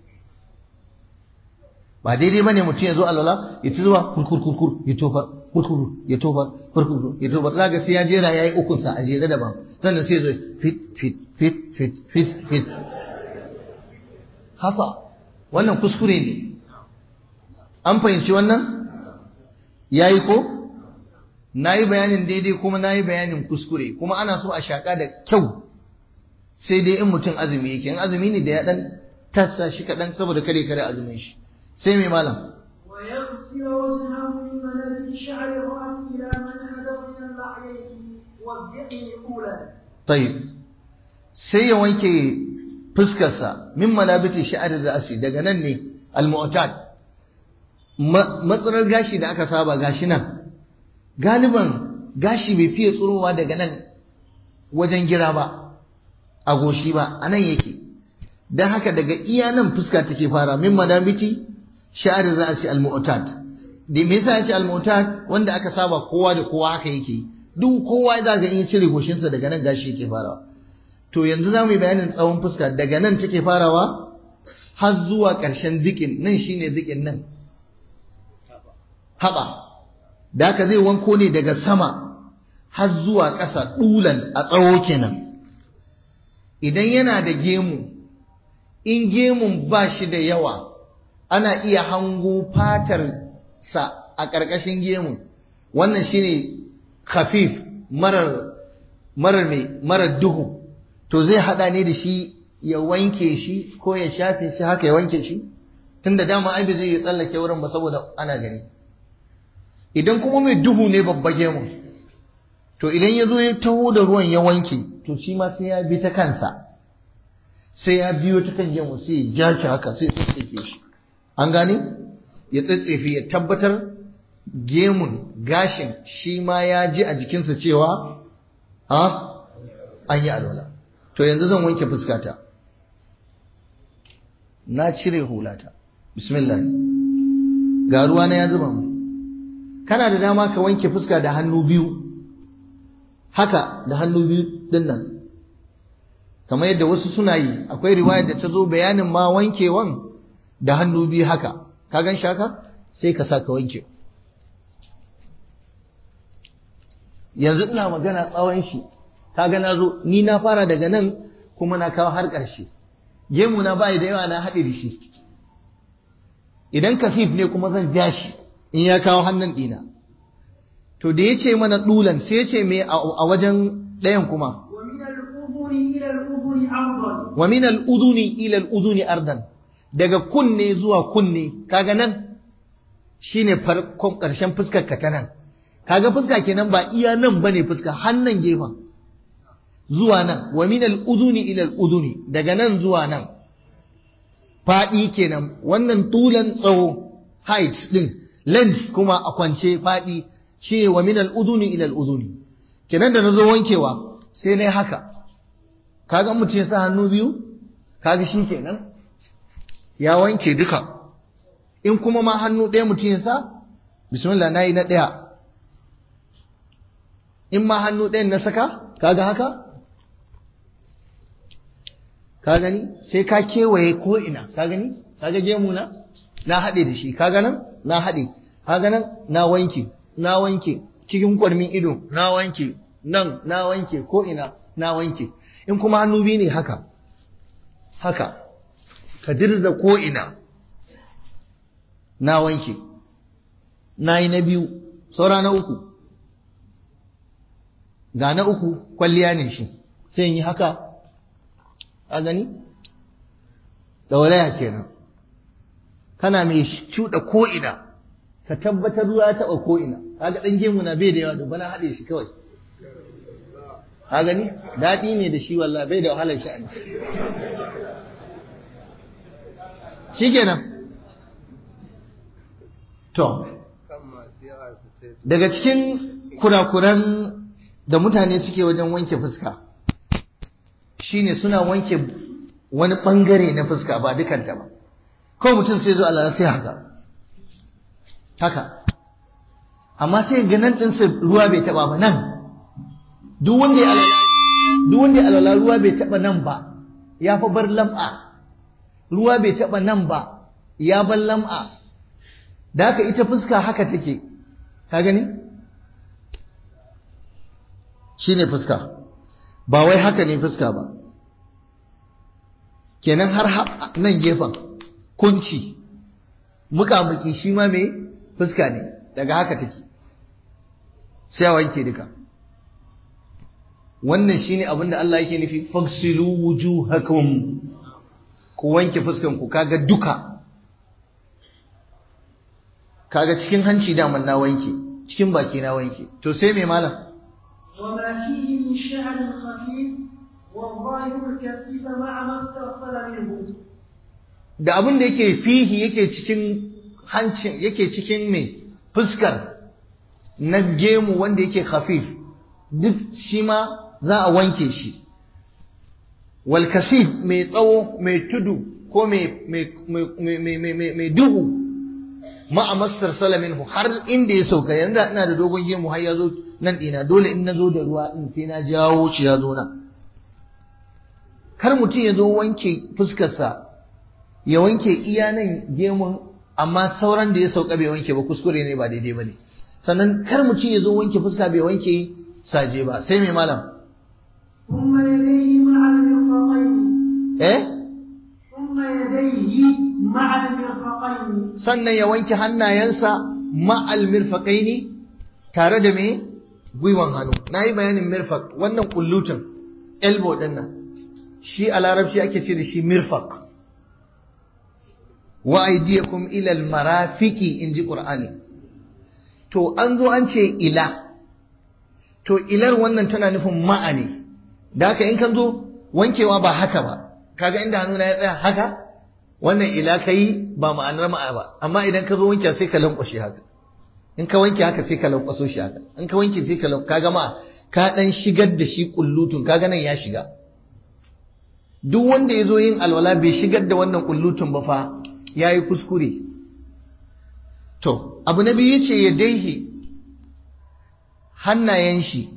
ba daidai bane mutum ya zo alwala ya ci zuwa kurkur kurkur ya tofar kurkur ya tofar kurkur ya tofar za ga sai ya jera yayi ukun sa a jere daban sannan sai zo fit fit fit fit fit fit hasa wannan kuskure ne an fahimci wannan yayi ko nayi bayanin daidai kuma nayi bayanin kuskure kuma ana so a shaka da kyau sai dai in mutum azumi yake in azumi ne da ya dan tassa shi kaɗan saboda kare kare azumin shi sai mai malam ويغسل وجهه من منابت شعر الرأس إلى من هدر من اللحيين والذقن أولا tayyib sai ya wanke fuskarsa min manabiti sha'arir ra'si daga nan ne al-mu'tad matsarar gashi da aka saba gashi nan galiban gashi bai fiye tsurowa daga nan wajen gira ba a goshi ba a nan yake don haka daga iya nan fuska take fara min manabiti sha'arir ra'si al-mu'tad da me yasa yace al-mu'tad wanda aka saba kowa da kowa haka yake duk kowa za ga in ya cire goshinsa daga nan gashi yake farawa to yanzu za mu yi bayanin tsawon fuska daga nan take farawa har zuwa ƙarshen zikin nan shine zikin nan haɓa da haka zai wanko ne daga sama har zuwa ƙasa ɗulan a tsawo kenan idan yana da gemu in gemun ba shi da yawa ana iya hango fatar sa a ƙarƙashin gemu wannan shine khafif marar marar mai marar duhu to zai hada ne da shi ya wanke shi ko ya shafe shi haka ya wanke shi tunda dama ai zai ya tsallake wurin ba saboda ana gani idan kuma mai duhu ne babba gemu to idan ya zo ya taho da ruwan ya wanke to shi ma sai ya bi ta kansa sai ya biyo ta kan gemu sai ya ja shi haka sai ya tsatsefe shi an gane ya tsatsefe ya tabbatar gemun gashin shi ma ya ji a jikinsa cewa a an yi alwala to yanzu zan wanke fuskata na cire hulata bismillah ga ruwa na ya zuba mu kana da dama ka wanke fuska da hannu biyu haka da hannu biyu din nan kamar yadda wasu suna yi akwai riwayar da ta zo bayanin ma wankewan da hannu biyu haka ka gan shi haka sai ka sa ka wanke yanzu ina magana tsawon shi kaga na zo ni na fara daga nan kuma na kawo har ƙarshe gemu na bayi da yawa na haɗe da shi idan kafif ne kuma zan ja shi in ya kawo hannun ɗina to da ya ce mana ɗulan sai ya ce me a wajen ɗayan kuma wa min al-uduni ila al-uduni ardan daga kunne zuwa kunne kaga nan shine farkon ƙarshen fuskar ka ta nan kaga fuska kenan ba iya nan bane fuska hannan gefen zuwa nan wa min al-uduni ila al-uduni daga nan zuwa nan fadi kenan wannan tulan tsawo height din length kuma a kwance fadi shine wa min al-uduni ila al-uduni kenan da nazo wankewa sai nayi haka kaga mutum ya sa hannu biyu kaga shi kenan ya wanke duka in kuma ma hannu ɗaya mutum ya sa bismillah nayi na ɗaya in ma hannu ɗayan na saka kaga haka ka gani sai ka kewaye ko ina ka gani kaga gemu na na haɗe da shi kaga nan na haɗe kaga nan na wanke na wanke cikin kwarmin ido na wanke nan na wanke ko ina na wanke in kuma hannu biyu ne haka haka ka dirza ko ina na wanke na yi na biyu saura na uku ga na uku kwalliya ne shi sai yi haka a gani ɗauraya kenan kana mai cuɗa ko'ina ka tabbatar ruwa ya taɓa ko'ina kaga ɗan gemu na bai da yawa dubbana haɗe shi kawai ka gani daɗi ne da shi wallah bai da wahalar sha'ani shi kenan to daga cikin kurakuran da mutane suke wajen wanke fuska shine suna wanke wani bangare na fuska ba dukanta ba kawai mutum sai zo Allah sai haka haka amma sai ga nan ɗinsa ruwa bai taɓa ba nan duk wanda ya alwala duk wanda ya alwala ruwa bai taɓa nan ba ya fa bar lam'a ruwa bai taɓa nan ba ya bar lam'a da haka ita fuska haka take ka gani shi ne fuska ba wai haka ne fuska ba kenan har nan gefen kunci mukamuki shi ma mai fuska ne daga haka take sai a wanke duka wannan shine abin da Allah yake nufi fagsilu wujuhakum ku wanke fuskan ku kaga duka kaga cikin hanci daman na wanke cikin baki na wanke to sai me malam وما فيه من شعر خفيف والظاهر الكثيف مع ما استرسل منه da abin da yake fihi yake cikin hancin yake cikin me fuskar na gemu wanda yake khafif duk shi ma za a wanke shi wal kasif mai tsawo mai tudu ko mai duhu ma'amassar salaminhu har inda ya sauka yanzu ina da dogon gemu har ya zo nan ɗina dole in na zo da ruwa in sai na jawo shi ya zo nan kar mutum ya zo wanke fuskarsa ya wanke iya nan gemun amma sauran da ya sauka bai wanke ba kuskure ne ba daidai ba ne sannan kar mutum ya zo wanke fuska bai wanke saje ba sai mai malam ثم يديه مع المرفقين eh ثم يديه مع المرفقين sannan ya wanke hannayensa ma'al mirfaqaini tare da me gwiwan hannu nayi bayanin mirfaq wannan kullutun elbow din nan shi a larabci ake ce da shi mirfaq wa aydiyakum ila al marafiqi inji qur'ani to an zo an ce ila to ilar wannan tana nufin ma'ani da haka in kan zo wankewa ba haka ba kaga inda hannuna ya tsaya haka wannan ila kai ba ma'anar ma'a ba amma idan ka zo wanke sai ka lankwashe haka in ka wanke haka sai ka lankwaso shi haka in ka wanke sai ka kaga ma ka dan shigar da shi kullutun kaga nan ya shiga duk wanda ya zo yin alwala bai shigar da wannan kullutun ba fa ya yi kuskure to abu na biyu ce ya daihi hannayen shi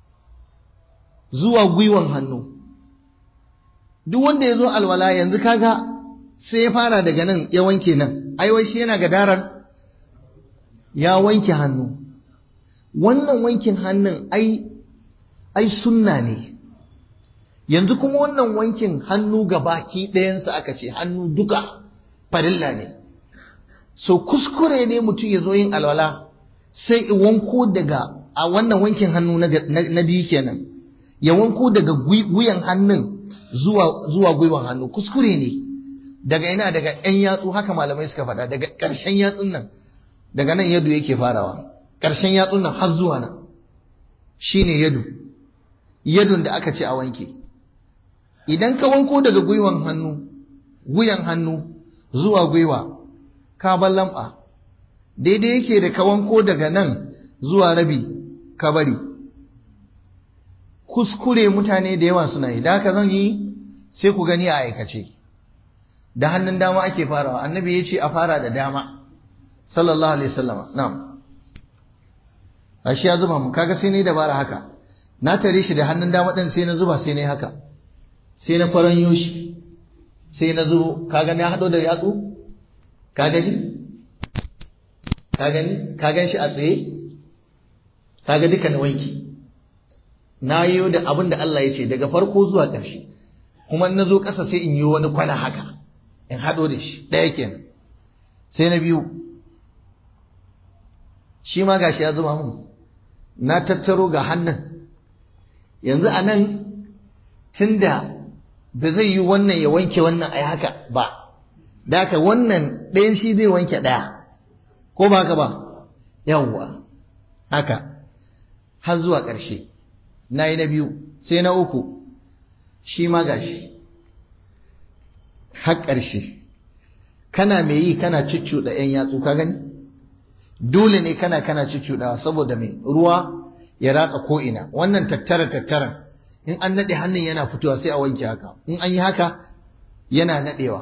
zuwa gwiwan hannu duk wanda ya zo alwala yanzu kaga sai ya fara daga nan ya wanke nan aiwai shi yana gadaran ya wanke hannu wannan wankin hannun ai ai sunna ne yanzu kuma wannan wankin hannu ga baki ɗayansa aka ce hannu duka farilla ne so kuskure ne mutum ya zo yin alwala sai wanko daga a wannan wankin hannu na biyu kenan ya wanko daga guyan hannun zuwa zuwa gwiwan hannu kuskure ne daga ina daga ƴan yatsu haka malamai suka faɗa daga ƙarshen yatsun nan daga nan yadu yake farawa ƙarshen yatsun nan har zuwa nan shine yadu yadun da aka ce a wanke idan ka wanko daga gwiwan hannu wuyan hannu zuwa gwiwa ka bar lamba daidai yake da ka wanko daga nan zuwa rabi ka bari kuskure mutane da yawa suna yi da haka zan yi sai ku gani a aikace da hannun dama ake farawa annabi ya ce a fara da dama sallallahu alaihi wasallam na'am ashe ya zuba mu kaga sai ne dabara haka na tare shi da hannun dama din sai na zuba sai ne haka sai na faranyo shi sai na zo kaga na hado da yatsu ka gani ka gani ka gan shi a tsaye kaga duka na wanki na yi da abin da Allah ya ce daga farko zuwa ƙarshe kuma na zo ƙasa sai in yi wani kwana haka in haɗo da shi ɗaya kenan sai na biyu shi ma gashi ya zuma mun na tattaro ga hannun yanzu a nan tunda ba zai yi wannan ya wanke wannan a haka ba da haka wannan ɗayan shi zai wanke ɗaya ko ba haka ba yawwa haka har zuwa ƙarshe na yi na biyu sai na uku shi ma gashi har ƙarshe kana mai yi kana cicciɗa ‘yan yatsu ka gani dole ne kana kana cicciɗawa saboda mai ruwa ya ratsa ko'ina wannan tattara tattaran in an naɗe hannun yana fitowa sai a wanke haka in an yi haka yana naɗewa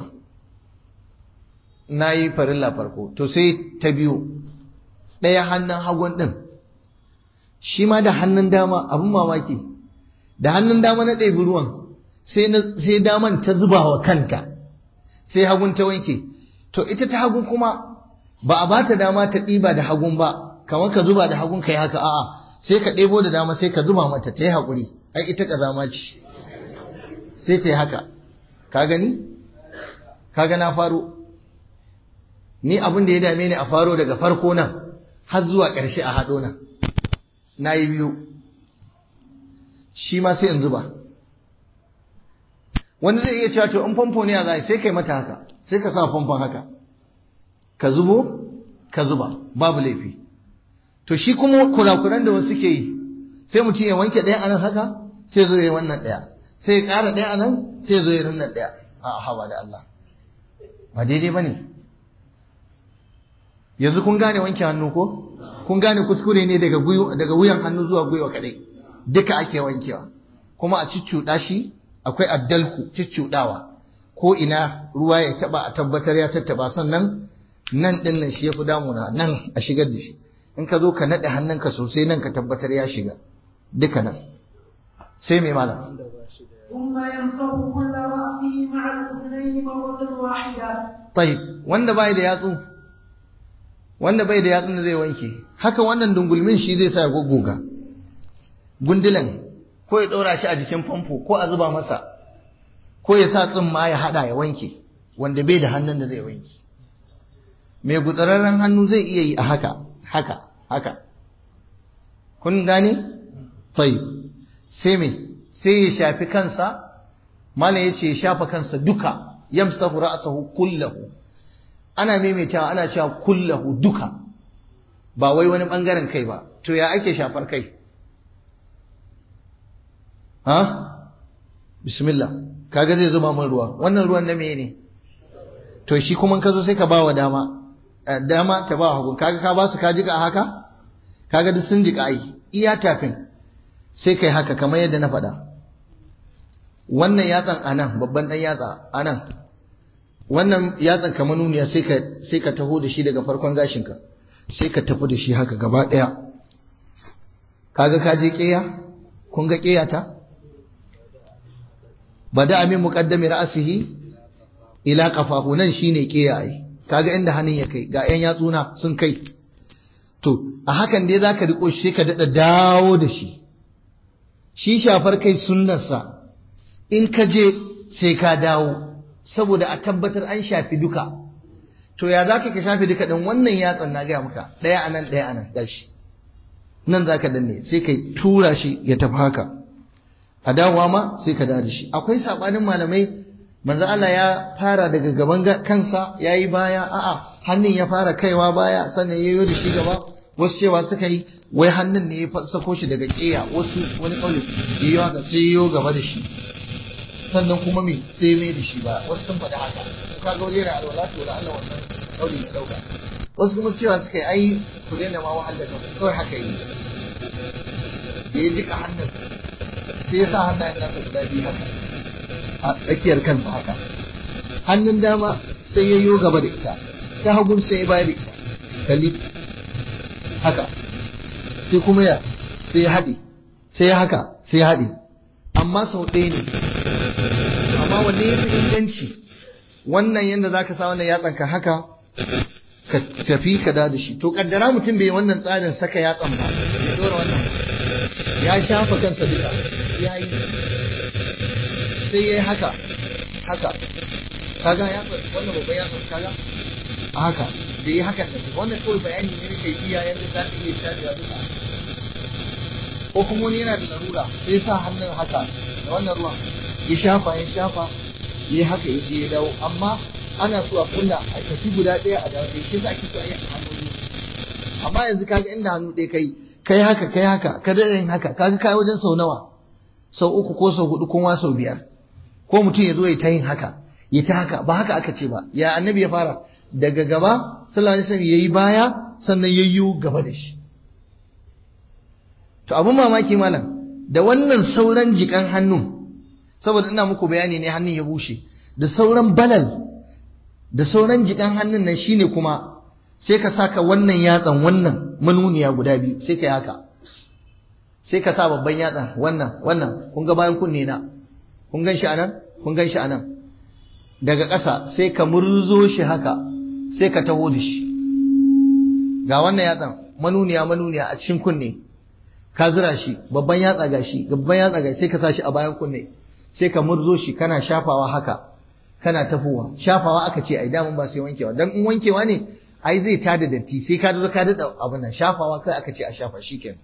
na yi farilla farko to sai ta biyu ɗaya hannun hagun ɗin shi ma da hannun dama abin mamaki da hannun dama na ɗebi ruwan sai daman ta zuba wa kanta sai hagun ta wanke to ita ta hagun kuma ba a bata dama ta ɗiba da hagun ba kamar ka zuba da hagun ka yi haka a'a sai ka ɗebo da dama sai ka zuba mata ta yi haƙuri ai ita ƙazama ce sai ta yi haka ka gani ka ga na faro ni abin da ya dame ni a faro daga farko nan har zuwa ƙarshe a haɗo nan na yi biyu shi ma sai in zuba wani zai iya cewa to in famfo ne a zai sai kai mata haka sai ka sa famfon haka ka zubo ka zuba babu laifi to shi kuma kurakuran da wasu suke yi sai mutum ya wanke ɗaya anan haka sai zo ya wannan ɗaya sai ya ƙara ɗaya anan sai zo ya wannan ɗaya a hawa da Allah ba daidai ba ne yanzu kun gane wanke hannu ko kun gane kuskure ne daga daga wuyan hannu zuwa gwiwa kadai duka ake wankewa kuma a ciccuɗa shi akwai addalku ciccuɗawa ko ina ruwa ya taba a tabbatar ya tattaba sannan nan din nan shi yafi damuna nan a shigar da shi in ka zo ka naɗe hannunka sosai nan ka tabbatar ya shiga duka nan sai mai malam ثم يمسح كل رأسه مع الأذنين مرة واحدة طيب wanda bai da yatsu wanda bai da yatsun da zai wanke haka wannan dungulmin shi zai sa ya goggoga gundulan ko ya ɗora shi a jikin famfo ko a zuba masa ko ya sa tsimma ya haɗa ya wanke wanda bai da hannun da zai wanke mai gutsararren hannu zai iya yi a haka haka haka kun gane tayi sai me sai ya shafi kansa mana ya ce ya shafa kansa duka yamsahu ra'sahu kullahu ana maimaitawa ana cewa kullahu duka ba wai wani bangaren kai ba to ya ake shafar kai ha bismillah kaga zai zuba min ruwa wannan ruwan na meye ne to shi kuma ka zo sai ka ba wa dama dama ta ba hagu kaga ka ba su ka jika haka kaga duk sun jika ai iya tafin sai kai haka kamar yadda na faɗa wannan yatsan anan babban dan yatsa anan wannan yatsan kamar nuniya sai ka sai ka taho da shi daga farkon gashinka sai ka tafi da shi haka gaba ɗaya kaga ka je ƙeya kun ga ƙeya ta bada amin muqaddami ra'sihi ila qafahu nan shine ƙeya ai kaga inda hannun ya kai ga 'yan yatsuna sun kai to a hakan dai zaka riko shi ka dada dawo da shi shi shafar kai sunnarsa in ka je sai ka dawo saboda a tabbatar an shafi duka to ya zaka ka shafi duka din wannan yatsan na ga maka daya anan daya anan gashi nan zaka danne sai kai tura shi ya tafi haka a dawowa ma sai ka dawo da shi akwai sabanin malamai manzo Allah ya fara daga gaban kansa yayi baya a'a hannun ya fara kaiwa baya sannan ya yi da shi gaba wasu cewa suka yi wai hannun ne ya sako shi daga ƙeya wasu wani ƙauli ya yi haka sai ya gaba da shi sannan kuma me sai mai da shi ba wasu sun faɗi haka ka ga wajen da alwala to da Allah wannan ƙauli ya ɗauka wasu kuma cewa suka yi ai ku daina ma wahal da kanku kawai haka yi da ya jika hannun sai ya sa hannayen nasa guda biyu haka a tsakiyar kansa haka hannun dama sai ya yi gaba da ita ta hagun sai ya bayar da ita kalli haka sai kuma ya sai ya haɗe sai ya haka sai ya haɗe amma sau ɗaya ne amma wanne ya fi inganci wannan yadda za ka sa wannan yatsan ka haka ka tafi ka da shi to kaddara mutum bai wannan tsarin saka yatsan ba ya dora wannan ya shafa kansa duka ya yi sai ya yi haka haka kaga yatsan wannan babban yatsan kaga a haka da yi hakan da wannan kawai bayani ne nake iya yadda za ka iya shafewa duka ko kuma wani yana da larura sai sa hannun haka da wannan ruwan ya shafa ya shafa ya haka ya je ya dawo amma ana so a kulla a tafi guda ɗaya a dawo ɗaya shi za ki so a yi hannu amma yanzu kaga inda hannu ɗaya kai kai haka kai haka ka daɗa yin haka kaga kai wajen sau nawa sau uku ko sau hudu ko sau biyar ko mutum ya zo ya ta yin haka ya ta haka ba haka aka ce ba ya annabi ya fara daga gaba sallallahu alaihi wasallam yayi baya sannan yayyu gaba da shi to abun mamaki malam da wannan sauran jikan hannun saboda ina muku bayani ne hannun ya bushe da sauran balal da sauran jikan hannun nan shine kuma sai ka saka wannan yatsan wannan manuniya guda biyu sai ka yi haka sai ka sa babban yatsan wannan wannan kun ga bayan kunne na kun gan shi anan kun gan shi anan daga ƙasa sai ka murzo shi haka sai ka taho da shi ga wannan yatsan manuniya manuniya a cikin kunne ka zura shi babban yatsa ga shi babban yatsa ga sai ka sa shi a bayan kunne sai ka murzo shi kana shafawa haka kana tafowa shafawa aka ce ai damun ba sai wankewa dan in wankewa ne ai zai tada datti sai ka dora ka dada abin nan shafawa kai aka ce a shafa shikenan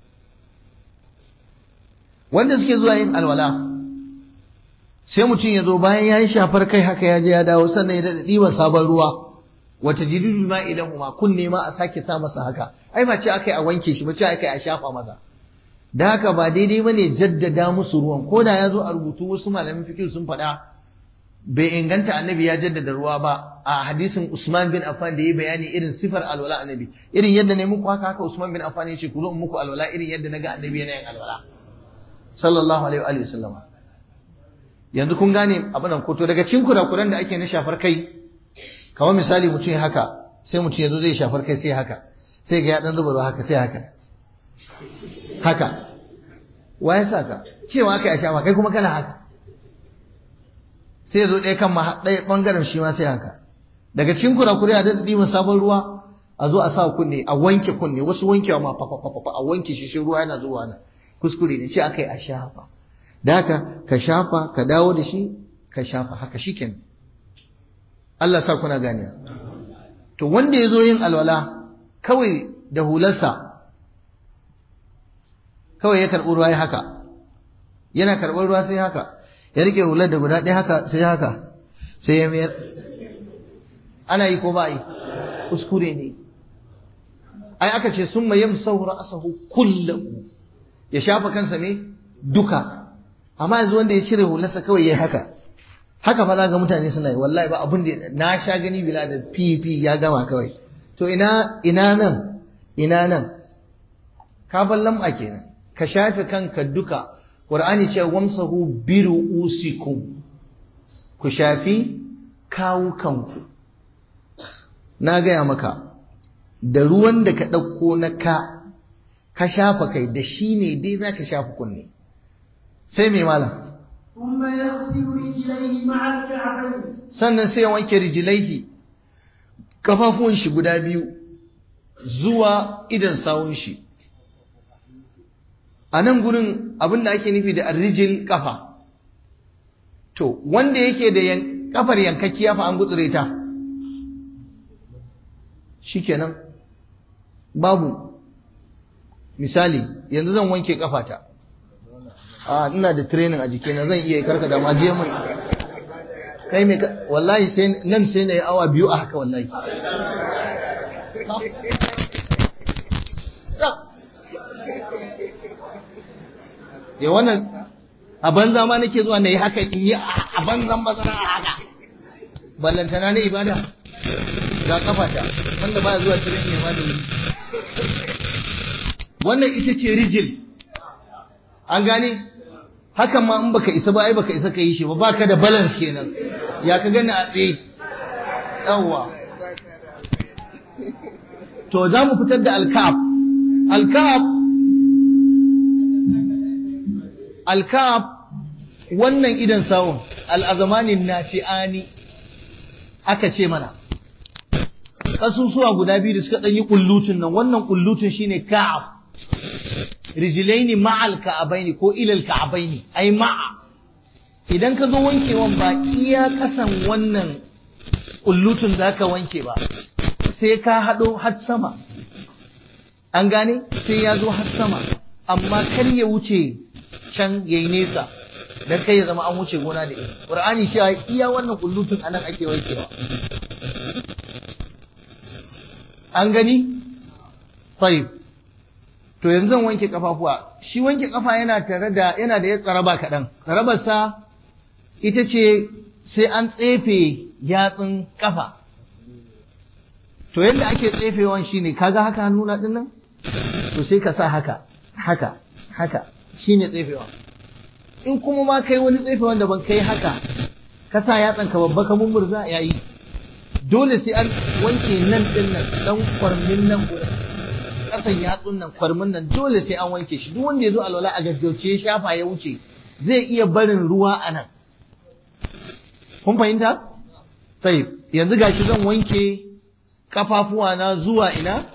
wanda suke zuwa yin alwala sai mutum ya zo bayan ya yi shafar kai haka ya je ya dawo sannan ya daɗa ɗiban sabon ruwa wata jididul ma idan kuma kunne ma a sake sa masa haka ai ba ce aka yi a wanke shi ba ce aka yi a shafa masa da haka ba daidai ba ne jaddada musu ruwan ko da ya zo a rubutu wasu malamin fikir sun faɗa bai inganta annabi ya jaddada ruwa ba a hadisin Usman bin Affan da ya bayani irin sifar alwala annabi irin yadda ne muku haka haka Usman bin Affan ya ce ku zo in muku alwala irin yadda naga annabi yana yin alwala sallallahu alaihi wa sallam yanzu kun gane abin nan ko to daga cikin kurakuran da ake na shafar kai kamar misali mutum ya haka sai mutum ya zo zai shafar kai sai haka sai ga ya dan zuba ruwa haka sai haka haka wa ya saka cewa kai a shafa kai kuma kana haka sai ya zo ɗaya kan ɗaya ɓangaren shi ma sai haka daga cikin kurakurai a daɗa ɗiban sabon ruwa a zo a sa kunne a wanke kunne wasu wankewa ma fa fa a wanke shi shi ruwa yana zuwa na kuskure ne ce aka yi a shafa da haka ka shafa ka dawo da shi ka shafa haka shikenan Allah sa kuna gane to wanda ya zo yin alwala kawai da hularsa kawai ya karɓi ruwa ya haka yana karɓar ruwa sai haka ya rike hular da guda ɗaya haka sai haka sai ya mayar ana yi ko ba yi kuskure ne ai aka ce sun mayam saura asahu kullahu ya shafa kansa ne duka amma yanzu wanda ya cire hularsa kawai ya haka haka fa za ga mutane suna yi wallahi ba abin da na sha gani bila da fifi ya gama kawai to ina ina nan ina nan ka ballam a kenan ka shafe kanka duka qur'ani ce wamsahu biru usikum ku shafi kawu kanku na gaya maka da ruwan da ka ɗauko na ka ka shafa kai da shi ne dai za ka shafa kunne sai mai malam ثم يغسل رجليه مع الكعبين sannan sai ya wanke rijilaihi kafafuwan shi guda biyu zuwa idan sawun shi a nan gurin abin da ake nufi da arrijil kafa to wanda yake da yan- kafar yankakkiya fa an gutsure ta shikenan babu misali yanzu zan wanke kafata a ina da training a jikina zan iya karka da ma je mun kai me ka- wallahi sai nan sai na yi awa biyu a haka wallahi ya wannan a banza ma nake zuwa na yi haka in yi a banzan bazara a haka ballantana na ibada ga kafata wanda ba zuwa training ya ma da wuri wannan ita ce rijil an gane hakan ma in baka isa ba ai baka isa ka yi shi ba baka da balance kenan ya ka gani a tsaye yawwa to za mu fitar da alkaf alkaf alkaf wannan idan sawun al'azamanin naci'ani aka ce mana kasusuwa guda biyu da suka ɗanyi ƙullutun nan wannan ƙullutun shine ka'af rijilaini ma'al ka'abaini ko ilal ka'abaini ai ma'a idan ka zo wankewan ba iya kasan wannan kullutun za ka wanke ba sai ka haɗo har sama an gane sai ya zo har sama amma kar ya wuce can ya yi nesa don kai ya zama an wuce gona da iri ƙur'ani shi iya wannan kullutun anan ake wankewa an gani? Tayyib. to yanzu zan wanke kafafuwa shi wanke kafa yana tare da yana da tsaraba kaɗan tsarabarsa ita ce sai an tsefe yatsun kafa to yadda ake tsefewan shi ne kaga haka hannuna ɗin nan to sai ka sa haka haka haka shi ne tsefewa in kuma ma kai wani tsefewan da ban kai haka ka sa yatsan ka babba ka mummurza yayi dole sai an wanke nan ɗin nan ɗan kwarmin nan guda kasan yatsun nan kwarmin nan dole sai an wanke shi duk wanda ya zo alwala a gaggauce ya shafa ya wuce zai iya barin ruwa a nan kun fahimta sai yanzu gashi zan wanke kafafuwa na zuwa ina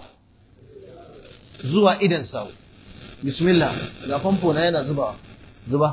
zuwa idan sau bismillah ga famfo na yana zuba zuba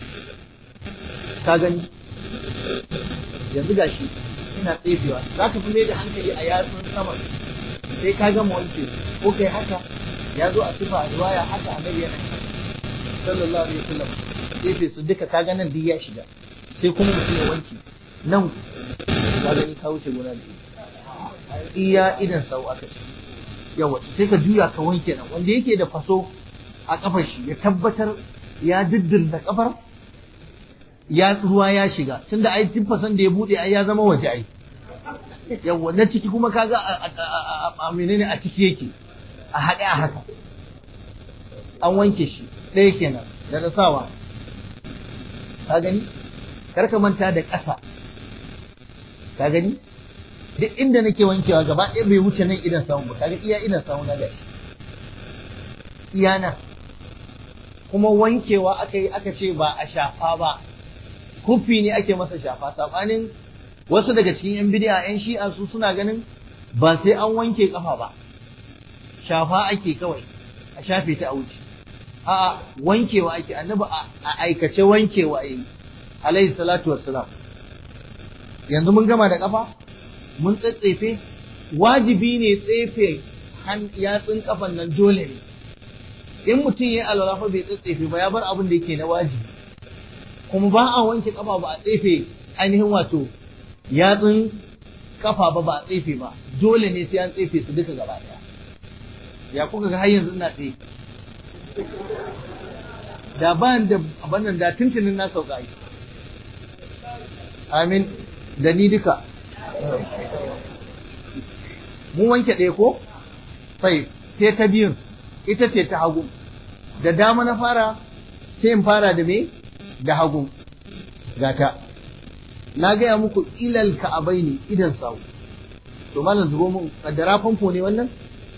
ka gani yanzu gashi ina tsefewa za ka fi mai da hankali a yatsun sama sai ka gama wanke ko kai haka ya zo a sifa riwaya haka annabi yana sallallahu alaihi wasallam tsefe su duka ka ga nan duk ya shiga sai kuma mutum ya wanke nan ka gani ka wuce gona da iya idan sau aka ce yawa sai ka juya ka wanke nan wanda yake da faso a kafar shi ya tabbatar ya diddirda kafar ya ruwa ya shiga tunda ai tun fasan da ya bude ai ya zama waje ai yawa na ciki kuma kaga a menene a ciki yake a haɗe a haka an wanke shi ɗaya kenan da na sawa ka gani karka manta da ƙasa ka gani duk inda nake wankewa gaba ɗaya bai wuce nan idan samu ba kaga iya idan samu na gashi iya nan kuma wankewa aka yi aka ce ba a shafa ba kufi ne ake masa shafa sabanin wasu daga cikin yan bidiya yan shi'a su suna ganin ba sai an wanke kafa ba shafa ake kawai a shafe ta a wuce a'a wankewa ake annabi a aikace wankewa yayi alaihi salatu wassalam yanzu mun gama da kafa mun tsatsefe wajibi ne tsefe yatsun kafan nan dole ne in mutum ya alwala fa bai tsatsefe ba ya bar abin da yake na wajibi kuma ba a wanke kafa ba a tsefe ainihin wato yatsun kafa ba ba a tsefe ba dole ne sai an tsefe su duka gaba daya ya kuka ga har yanzu ina tsaye da ba da abannan da tuntunin na sauka yi amin da ni duka mun wanke ɗaya ko sai sai ta biyun ita ce ta hagu da dama na fara sai in fara da me da hagu gata na gaya muku ilal ka'abai ne idan sawu to malam zubo mun kaddara famfo ne wannan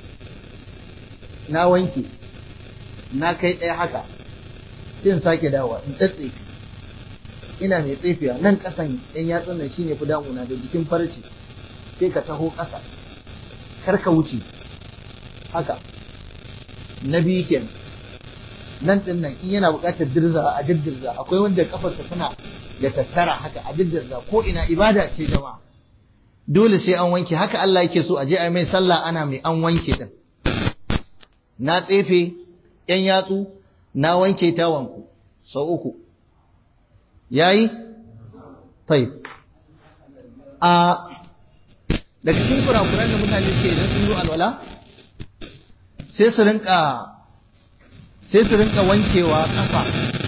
na wanke na kai ɗaya haka sai in sake dawa in tsatse ina mai tsefiya nan ƙasan ɗan yatsun nan shine fi damuna da jikin farce sai ka taho ƙasa kar ka wuce haka na biyu kenan nan ɗin nan in yana buƙatar dirza a dirza akwai wanda kafarsa tana da tattara haka a dirza ko ina ibada ce jama'a dole sai an wanke haka Allah yake so a je a mai sallah ana mai an wanke din na tsefe yan yatsu na wanke ta wanku sau uku yayi tayyib a daga cikin kurakuran da mutane suke idan sun zo alwala sai su rinka sai su rinka wankewa kafa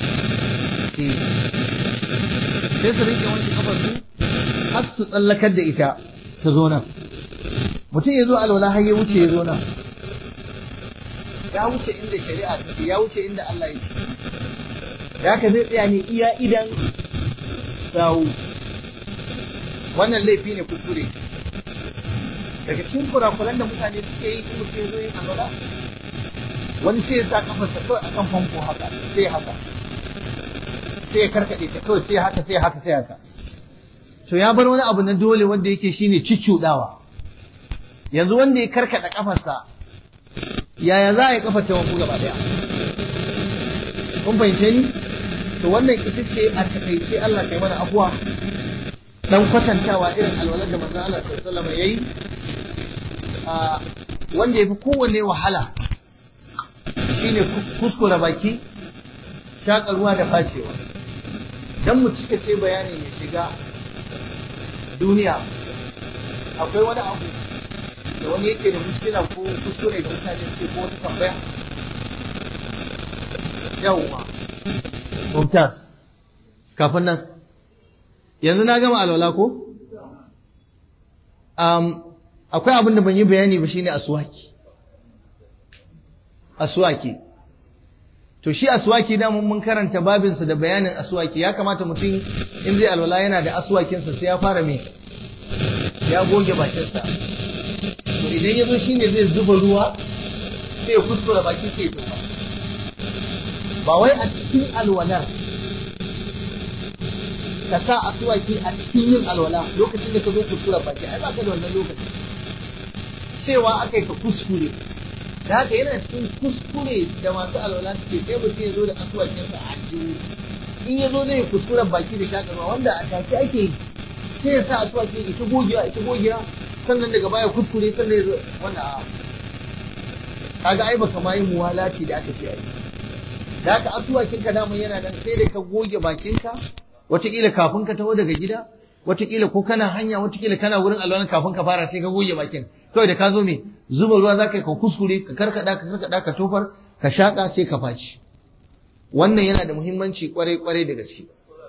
sai su rinka wanke kafar su har su tsallakar da ita ta zo nan mutum ya zo alwala har ya wuce ya zo nan ya wuce inda shari'a take ya wuce inda Allah ya ce da haka zai tsaya ne iya idan sawu wannan laifi ne kuskure daga cikin kurakuran da mutane suke yi in mutum ya zo yin alwala wani sai ya sa kafarsa kawai akan famfo haka sai haka sai ya karkaɗe ta kawai sai haka sai haka sai haka to ya bar wani abu na dole wanda yake shine ciccudawa yanzu wanda ya karkada kafarsa yaya za a yi kafar ta wanku gaba daya kun fahimce ni to wannan ita ce a takaice Allah kai mana afuwa dan kwatantawa irin alwalar da manzon Allah sallallahu alaihi wasallam yayi a wanda yafi kowanne wahala shine kuskura baki shaƙa ruwa da facewa dan mu cika ce bayanin ya shiga duniya akwai wani abu da wani yake da muskila ko kuskure da mutane suke ko wata tambaya yawwa mumtaz kafin nan yanzu na gama alwala ko um, akwai abin da ban yi bayani ba shine aswaki aswaki to shi aswaki da mun karanta babinsa da bayanin aswaki ya kamata mutum in zai alwala yana da aswakinsa sai ya fara me ya goge bakinsa to idan ya zo shine zai zuba ruwa sai ya kuskura baki sai ya tofa ba wai a cikin alwalar ka sa aswaki a cikin yin alwala lokacin da ka zo kuskura baki ai ba ka da wannan lokacin cewa aka yi ka kuskure da haka yana cikin kuskure da masu alwala suke sai mutum ya zo da asuwakinsa a jiwu in ya zo zai kuskuren baki da shakarwa wanda a take ake yi sai ya sa asuwaki ita gogewa ita gogewa sannan daga baya kuskure sannan ya zo wanda a kaga ai baka ma yi muwalati da aka ce ai da haka asuwakin ka daman yana nan sai da ka goge bakinka wataƙila kafin ka taho daga gida wataƙila ko kana hanya wataƙila kana wurin alwalan kafin ka fara sai ka goge bakin kawai da ka zo me zuba ruwa za ka yi ka kuskure ka karkada ka karkada ka tofar ka shaƙa sai ka faci wannan yana da muhimmanci kwarai kwarai da gaske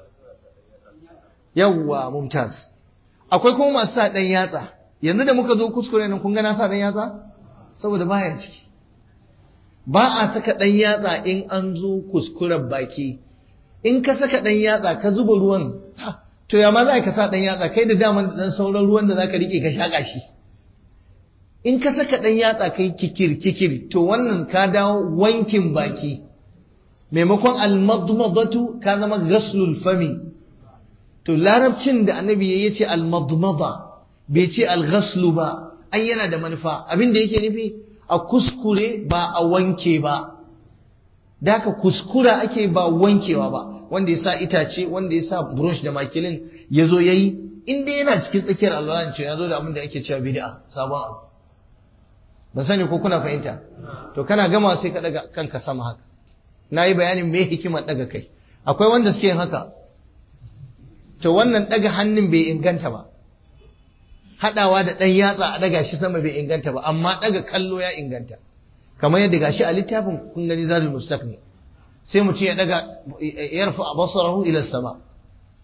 yawwa mumtaz akwai kuma masu sa ɗan yatsa yanzu da muka zo kuskure nan kun ga na sa ɗan yatsa saboda baya ciki ba a saka ɗan yatsa in an zo kuskuren baki in ka saka ɗan yatsa ka zuba ruwan to ya ma za ka sa ɗan yatsa kai da daman da ɗan sauran ruwan da za ka riƙe ka shaƙa shi in ka saka ɗan yatsa kai kikir kikir to wannan ka dawo wankin baki maimakon almadmadatu ka zama ghaslul fami to larabcin da annabi ya ce almadmada bai ce alghaslu ba ai yana da manufa abin da yake nufi a kuskure ba a wanke ba da haka kuskura ake ba wankewa ba wanda ya sa itace wanda ya sa brush da makilin ya zo ya yi in dai yana cikin tsakiyar alwalan ce ya zo da abin da ake cewa bid'a sabon abu ban sani ko kuna fahimta to kana gama sai ka daga kanka sama haka na yi bayanin me hikimar daga kai akwai wanda suke yin haka to wannan daga hannun bai inganta ba hadawa da dan yatsa a daga shi sama bai inganta ba amma daga kallo ya inganta kamar yadda gashi a littafin kun gani zadul mustaqni sai mutum ya daga yarfa basarahu ila sama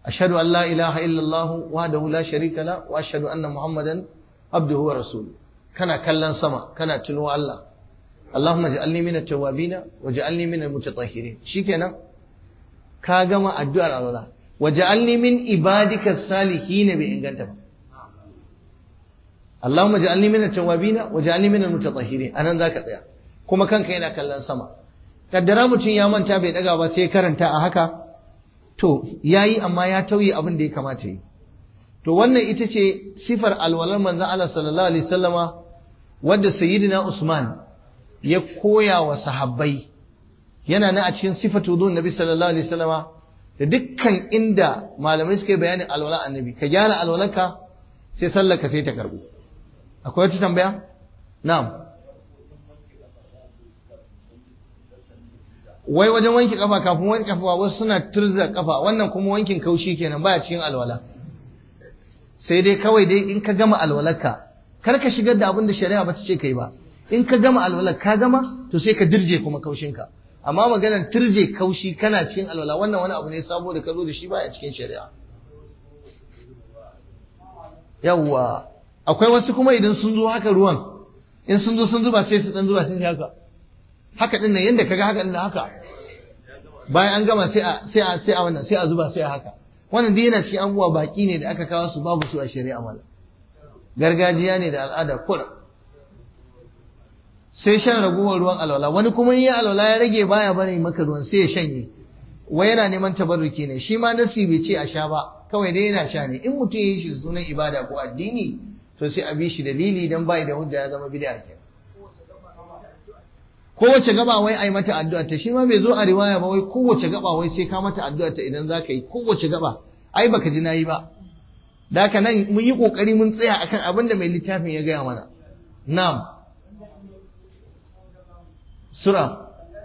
ashhadu an la ilaha illallah wahdahu la sharika la wa ashhadu anna muhammadan abduhu wa rasuluhu kana kallon sama kana tuno Allah Allahumma ja'alni min at-tawwabin wa ja'alni min al-mutatahhirin shikenan ka gama addu'ar Allah wa ja'alni min ibadika as-salihin bi inganta ba Allahumma ja'alni min at-tawwabin wa ja'alni min al-mutatahhirin anan zaka tsaya kuma kanka yana kallon sama kaddara mutum ya manta bai daga ba sai karanta a haka to yayi amma ya tauye abin da ya kamata yi to wannan ita ce sifar alwalar manzon Allah sallallahu alaihi wasallama wadda sayyidina Usman ya koya wa sahabbai yana nan a cikin sifatu dun nabi sallallahu alaihi wasallama da dukkan inda malamai suka yi bayanin alwala annabi ka gyara alwalanka sai sallarka sai ta karbu akwai wata tambaya na'am wai wajen wanke kafa kafin wanke kafa wasu suna turza kafa wannan kuma wankin kaushi kenan baya cikin alwala sai dai kawai dai in ka gama alwalarka kar ka shigar da abin da shari'a bata ce kai ba in ka gama alwalar ka gama to sai ka dirje kuma kaushinka amma maganar turje kaushi kana cikin alwala wannan wani abu ne sabo da ka zo da shi baya cikin shari'a yawwa akwai wasu kuma idan sun zo haka ruwan in sun zo sun zuba sai su dan zuba sai su haka haka din nan yanda kaga haka din haka bayan an gama sai a sai a sai a wannan sai a zuba sai a haka wannan dai yana cikin abubuwa baki ne da aka kawo su babu su a shari'a mala gargajiya ne da al'ada kura sai shan ragowar ruwan alwala wani kuma yi alwala ya rage baya bane maka ruwan sai ya shanye wai yana neman tabarruki ne shi ma nasi bai ce a sha ba kawai dai yana sha ne in mutum ya yi shi sunan ibada ko addini to sai a bi shi dalili dan bai da hujja ya zama bid'a kenan kowace gaba wai ai mata addu'a ta shi ma bai zo a riwaya ba wai kowace gaba wai sai ka mata addu'a ta idan zaka yi kowace gaba ai baka ji nayi ba da haka nan mun yi kokari mun tsaya akan abin da mai littafin ya gaya mana na'am sura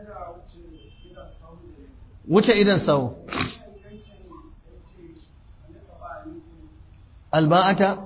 wuce idan sau alba'ata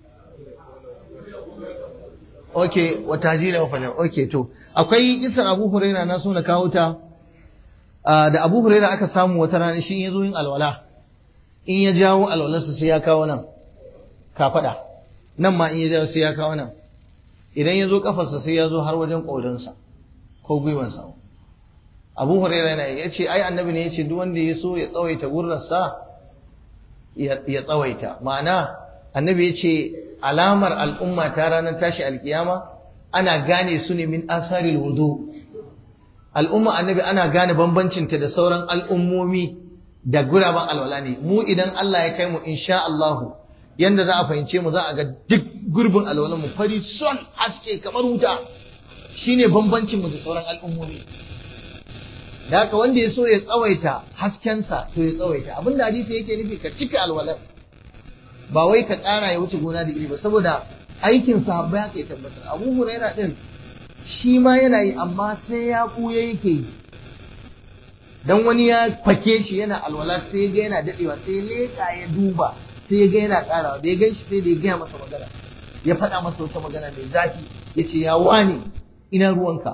ok wata jira wafanya ok to akwai kisar abu huraira na so na kawo ta da abu huraira aka samu wata rana shi ya zo yin alwala in ya jawo alwalarsa sai ya kawo nan kafada nan ma in ya jawo sai ya kawo nan idan ya zo kafarsa sai ya zo har wajen ƙorinsa ko gwiwansa abu huraira yana ya ce ai annabi ne ya ce duk wanda ya so ya tsawaita gurrarsa ya tsawaita ma'ana annabi ya ce alamar al'umma ta ranar tashi alkiyama ana gane su ne min asaril wudu al'umma annabi ana gane bambancinta da sauran al'ummomi da guraben alwala ne mu idan Allah ya kai mu insha Allahu yanda za a fahimce mu za a ga duk gurbin alwalan mu fari son haske kamar wuta shine bambancin mu da sauran al'ummomi da haka wanda ya so ya tsawaita haskensa to ya tsawaita abinda hadisi yake nufi ka cika alwalar ba wai ka ƙara ya wuce gona da iri ba saboda aikin sahabbai haka ya tabbatar abu huraira din shi ma yana yi amma sai ya ɓuya yake yi dan wani ya fake shi yana alwala sai ga yana dadewa sai ya leka ya duba sai ya ga yana ƙarawa da ya gan shi sai da ya gaya masa magana ya faɗa masa wata magana mai zafi ya ce ya wani ina ruwanka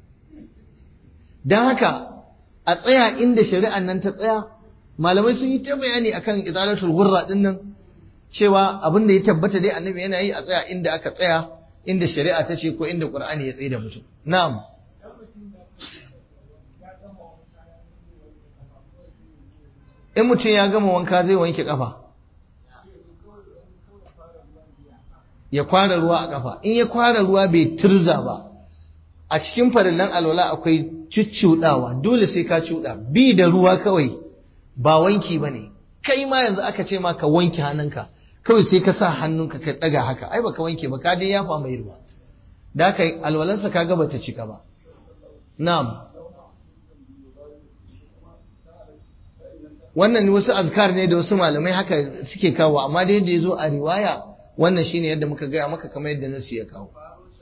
don haka a tsaya inda shari'an nan ta tsaya malamai sun yi ta bayani akan izalatul gurra din nan cewa abin da ya tabbata dai annabi yana yi a tsaya inda aka tsaya inda shari'a ta ce ko inda qur'ani ya tsaye da mutum na'am in mutum ya gama wanka zai wanke kafa ya kwara ruwa a kafa in ya kwara ruwa bai turza ba a cikin farillan alwala akwai cuccuɗawa dole sai ka cuɗa bi da ruwa kawai ba wanki ba ne kai ma yanzu aka ce ma ka wanke hannunka kawai sai ka sa hannunka ka ɗaga haka ai baka wanke ba ka dai yafa mai ruwa da haka alwalansa ka gaba ta cika ba na'am wannan wasu azkar ne da wasu malamai haka suke kawo amma da yadda ya zo a riwaya wannan shine yadda muka gaya maka kamar yadda nasu ya kawo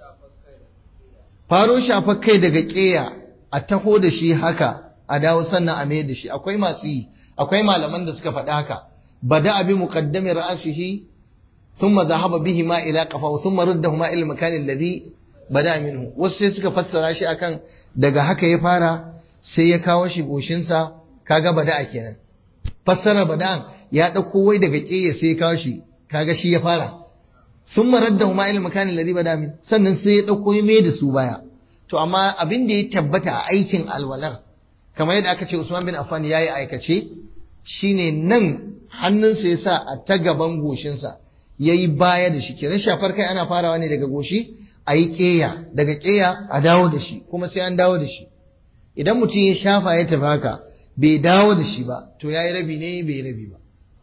faro shafar kai daga ƙeya a taho da shi haka a dawo sannan a mai da shi akwai masu yi akwai malaman da suka faɗi haka bada abi muqaddami ra'sihi thumma dhahaba bihi ma ila qafa thumma raddahu ma ila makan alladhi bada minhu wasu sai suka fassara shi akan daga haka ya fara sai ya kawo shi goshinsa kaga bada kenan fassara bada'an ya ɗauko wai daga ƙeya sai ya kawo shi kaga shi ya fara sun marar da huma ilmi makanin ladi bada min sannan sai ya ɗauko ya mai da su baya to amma abin da ya tabbata a aikin alwalar kamar yadda aka ce Usman bin Affan ya yi aikace shine nan hannunsa ya sa a ta gaban goshinsa ya yi baya da shi kenan shafar kai ana farawa ne daga goshi a yi ƙeya daga ƙeya a dawo da shi kuma sai an dawo da shi idan mutum ya shafa ya tafi haka bai dawo da shi ba to ya yi rabi ne bai yi rabi ba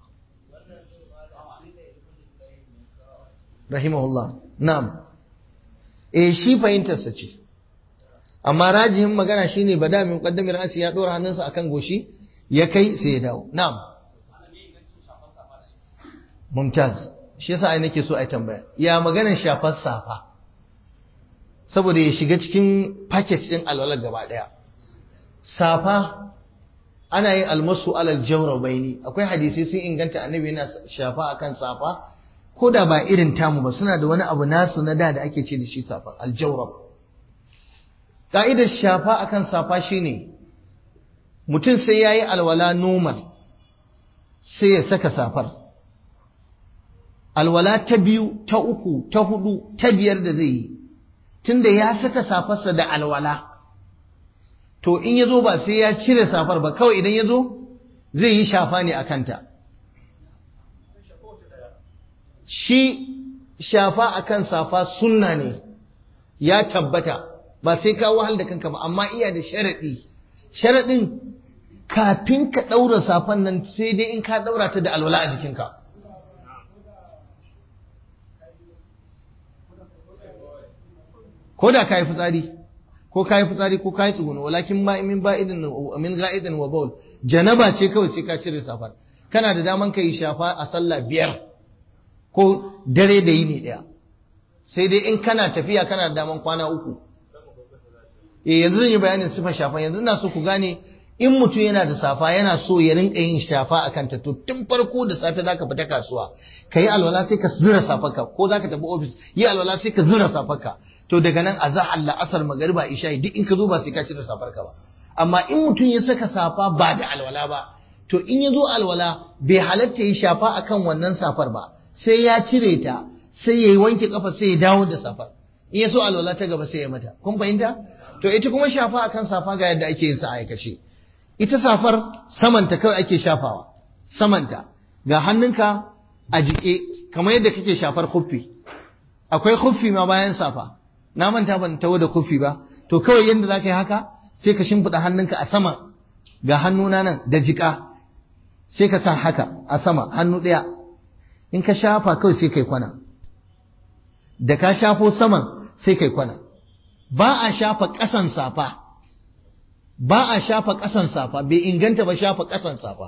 rahimahullah na'am eh shi fahimtarsa ce amma rajihin magana shine bada min qaddami ra'si ya dora hannunsa akan goshi ya kai sai ya dawo na'am mumtaz shi yasa ai nake so ai tambaya ya maganar shafar safa saboda ya shiga cikin package din alwalar gaba daya safa ana yin almasu alal jawrabaini akwai hadisi sun inganta annabi yana shafa akan safa ko da ba irin tamu ba suna da wani abu nasu na da da ake ce da shi safa aljawrab ka'idar shafa akan safa shine mutum sai yayi alwala normal sai ya saka safar alwala ta biyu ta uku ta hudu ta biyar da zai yi tunda ya saka safarsa da alwala to in ya zo ba sai ya cire safar ba kawai idan ya zo zai yi shafa ne a kanta shi shafa akan safa sunna ne ya tabbata ba sai ka wahal da kanka ba amma iya da sharaɗi sharaɗin kafin ka ɗaura safan nan sai dai in ka ɗaura ta da alwala a jikinka ko da ka yi fitsari ko ka yi fitsari ko ka yi tsuguno walakin ma min ba'idin min ga'idin wa bawl janaba ce kawai sai ka cire safar kana da daman ka yi shafa a sallah biyar ko dare da yini daya sai dai in kana tafiya kana da daman kwana uku eh yanzu zan yi bayanin sifar shafa yanzu ina so ku gane in mutum yana da safa yana so ya rinka yin shafa a kanta to tun farko da safe zaka fita kasuwa ka yi alwala sai ka zura safarka ko zaka tafi ofis yi alwala sai ka zura safarka to daga nan a zahar la'asar magariba isha duk in ka zo ba sai ka cire safarka ba amma in mutum ya saka safa ba da alwala ba to in ya zo alwala bai halatta yi shafa akan wannan safar ba sai ya cire ta sai ya yi wanke kafa sai ya dawo da safar in ya so alwala ta gaba sai ya mata kun fahimta to ita kuma shafa akan safa ga yadda ake yin sa a aikace ita safar samanta kawai ake shafawa samanta ga hannunka a jike kamar yadda kake shafar khuffi akwai khuffi ma bayan safa na manta ban tawo da khuffi ba to kawai yadda zaka yi haka sai ka shimfiɗa hannunka a sama ga hannuna nan da jika sai ka sa haka a sama hannu ɗaya in ka shafa kawai sai kai kwana da ka shafo saman sai kai kwana ba a shafa ƙasan safa ba a shafa ƙasan safa bai inganta ba shafa ƙasan safa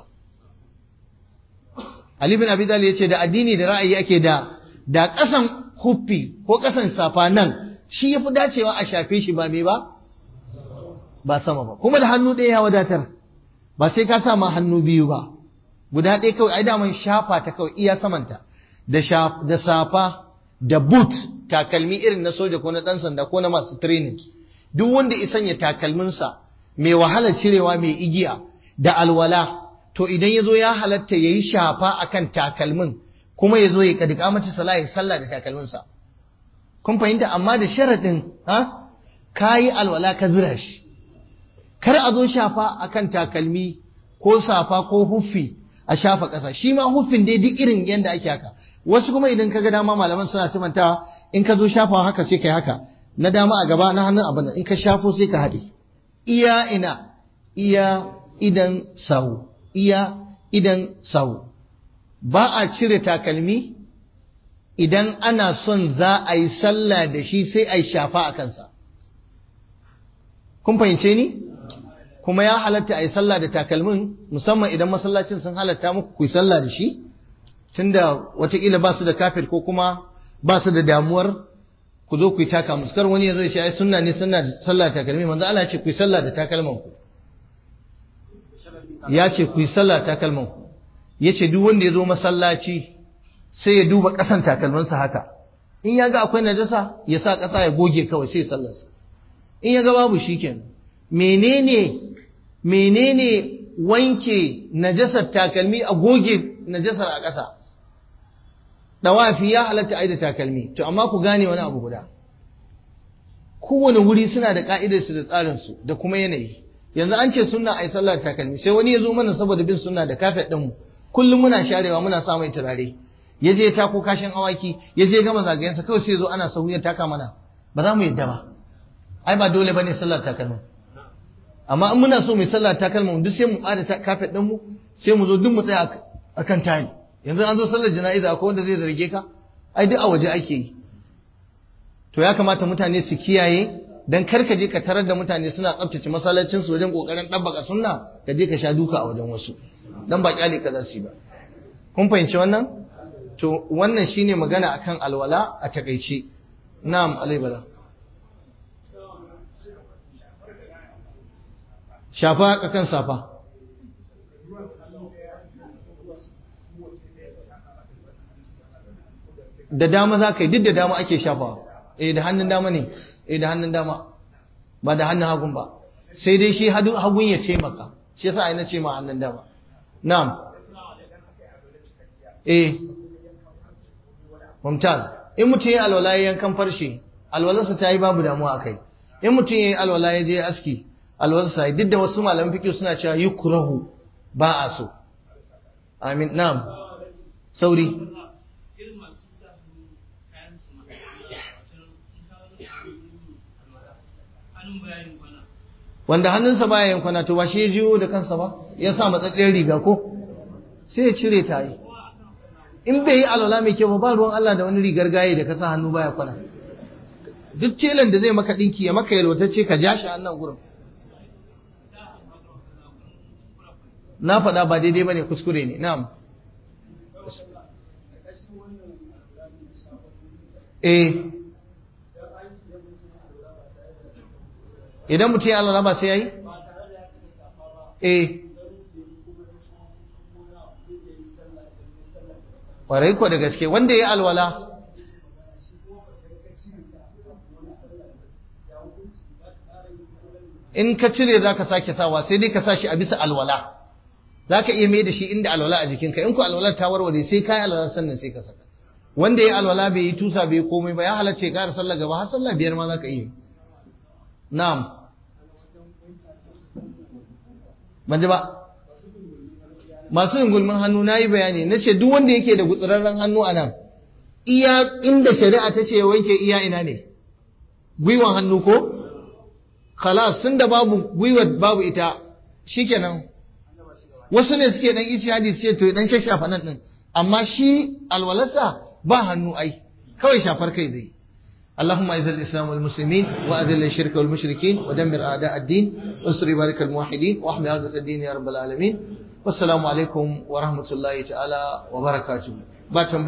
Ali bin Abi Talib yace da addini da ra'ayi ake da da ƙasan huffi ko ƙasan safa nan shi yafi dacewa a shafe shi ba me ba ba sama ba kuma da hannu ɗaya ya wadatar ba sai ka sa ma hannu biyu ba guda ɗaya kawai ai daman shafa ta kawai iya samanta da da safa da boot takalmi irin na soja ko na ɗan sanda ko na masu training duk wanda ya sanya takalminsa mai wahala cirewa mai igiya da alwala to idan ya zo ya halatta ya yi shafa akan takalmin kuma ya zo ya kadika mata sala ya sallah da takalminsa kun fahimta amma da sharaɗin ha ka yi alwala ka zira shi kar a zo shafa akan takalmi ko safa ko huffi a shafa ƙasa shi ma huffin dai duk irin yadda ake haka wasu kuma idan ka ga dama malaman suna simantawa in ka zo shafawa haka sai ka yi haka na dama a gaba na hannun abin in ka shafo sai ka haɗe iya ina iya idan sau iya idan sau ba a cire takalmi idan ana son za a yi sallah da shi sai a yi shafa a kansa kun fahimce ni kuma ya halatta a yi sallah da takalmin musamman idan masallacin sun halatta muku ku yi sallah da shi tunda watakila ba su da kafir ko kuma ba su da damuwar ku zo ku yi taka musu kar wani ya zo ya ce ai sunna ne sunna da sallah takalmi manzo Allah ya ce ku yi sallah da takalman ku ya ce ku yi sallah takalman ku ya ce duk wanda ya zo masallaci sai ya duba ƙasan takalminsa haka in ya ga akwai najasa ya sa ƙasa ya goge kawai sai sallarsa in ya ga babu shikenan menene menene wanke najasar takalmi a goge najasar a ƙasa dawafi ya halatta ai da takalmi to amma ku gane wani abu guda kowane wuri suna da ka'idarsu da tsarinsu da kuma yanayi yanzu an ce sunna ai sallar takalmi sai wani ya zo mana saboda bin sunna da kafet ɗinmu kullum muna sharewa muna sa mai turare ya je ta ko kashin awaki ya je gama zagayensa kawai sai zo ana sahu ya taka mana ba za mu yadda ba ai ba dole bane sallar takalmi amma in muna so mu sallar takalmi duk sai mu ƙara kafet ɗinmu sai mu zo duk mu tsaya akan tile yanzu an zo sallar jana'iza akwai wanda zai zarge ka ai duk a waje ake yi to ya kamata mutane su kiyaye dan kar ka je ka tarar da mutane suna tsaftace masallacin su wajen kokarin dabbaka sunna ka je ka sha duka a wajen wasu dan ba kyale ka za su yi ba kun fahimci wannan to wannan shine magana akan alwala a takaice na'am alai bala shafa kakan safa da dama za ka yi duk da dama ake shafawa eh da hannun dama ne eh da hannun dama ba da hannun hagun ba sai dai shi hagun ya ce maka shi yasa ina ce ma hannun dama na'am eh mumtaz in mutum ya alwala ya yankan farshe alwalarsa ta yi babu damuwa akai in mutum ya yi alwala ya je aski alwalarsa duk da wasu malaman fiqh suna cewa yukrahu ba a so amin na'am sauri wanda hannunsa baya yin kwana to ba shi ya jiyo da kansa ba ya sa matsatsiyar riga ko sai ya cire ta yi in bai yi alwala mai kyau ba ruwan Allah da wani rigar gaye da ka sa hannu baya kwana duk telan da zai maka dinki ya maka yalwatacce ka ja shi hannun gurin na faɗa ba daidai bane kuskure ne na'am eh idan mutum ya alwala ba sai ya yi? eh ƙwarai ko da gaske wanda ya yi alwala in ka cire za ka sake sawa sai dai ka sa shi a bisa alwala za ka iya mai da shi inda alwala a jikinka in ku alwala ta warware sai ka yi alwala sannan sai ka saka wanda ya yi alwala bai yi tusa bai komai ba ya halarce ƙara sallah gaba har sallah biyar ma za ka iya na'am ban ji ba masu yin gulmin hannu na yi bayani na ce duk wanda yake da gutsirarren hannu a nan iya inda shari'a ta ce wanke iya ina ne gwiwan hannu ko khalas sun da babu gwiwar babu ita shikenan wasu ne suke dan ishihadi su ce to dan shashafa nan din amma shi alwalarsa ba hannu ai kawai shafar kai zai اللهم اعز الاسلام والمسلمين واذل الشرك والمشركين ودمر اعداء الدين وانصر عبادك الموحدين واحمي عودة الدين يا رب العالمين والسلام عليكم ورحمه الله تعالى وبركاته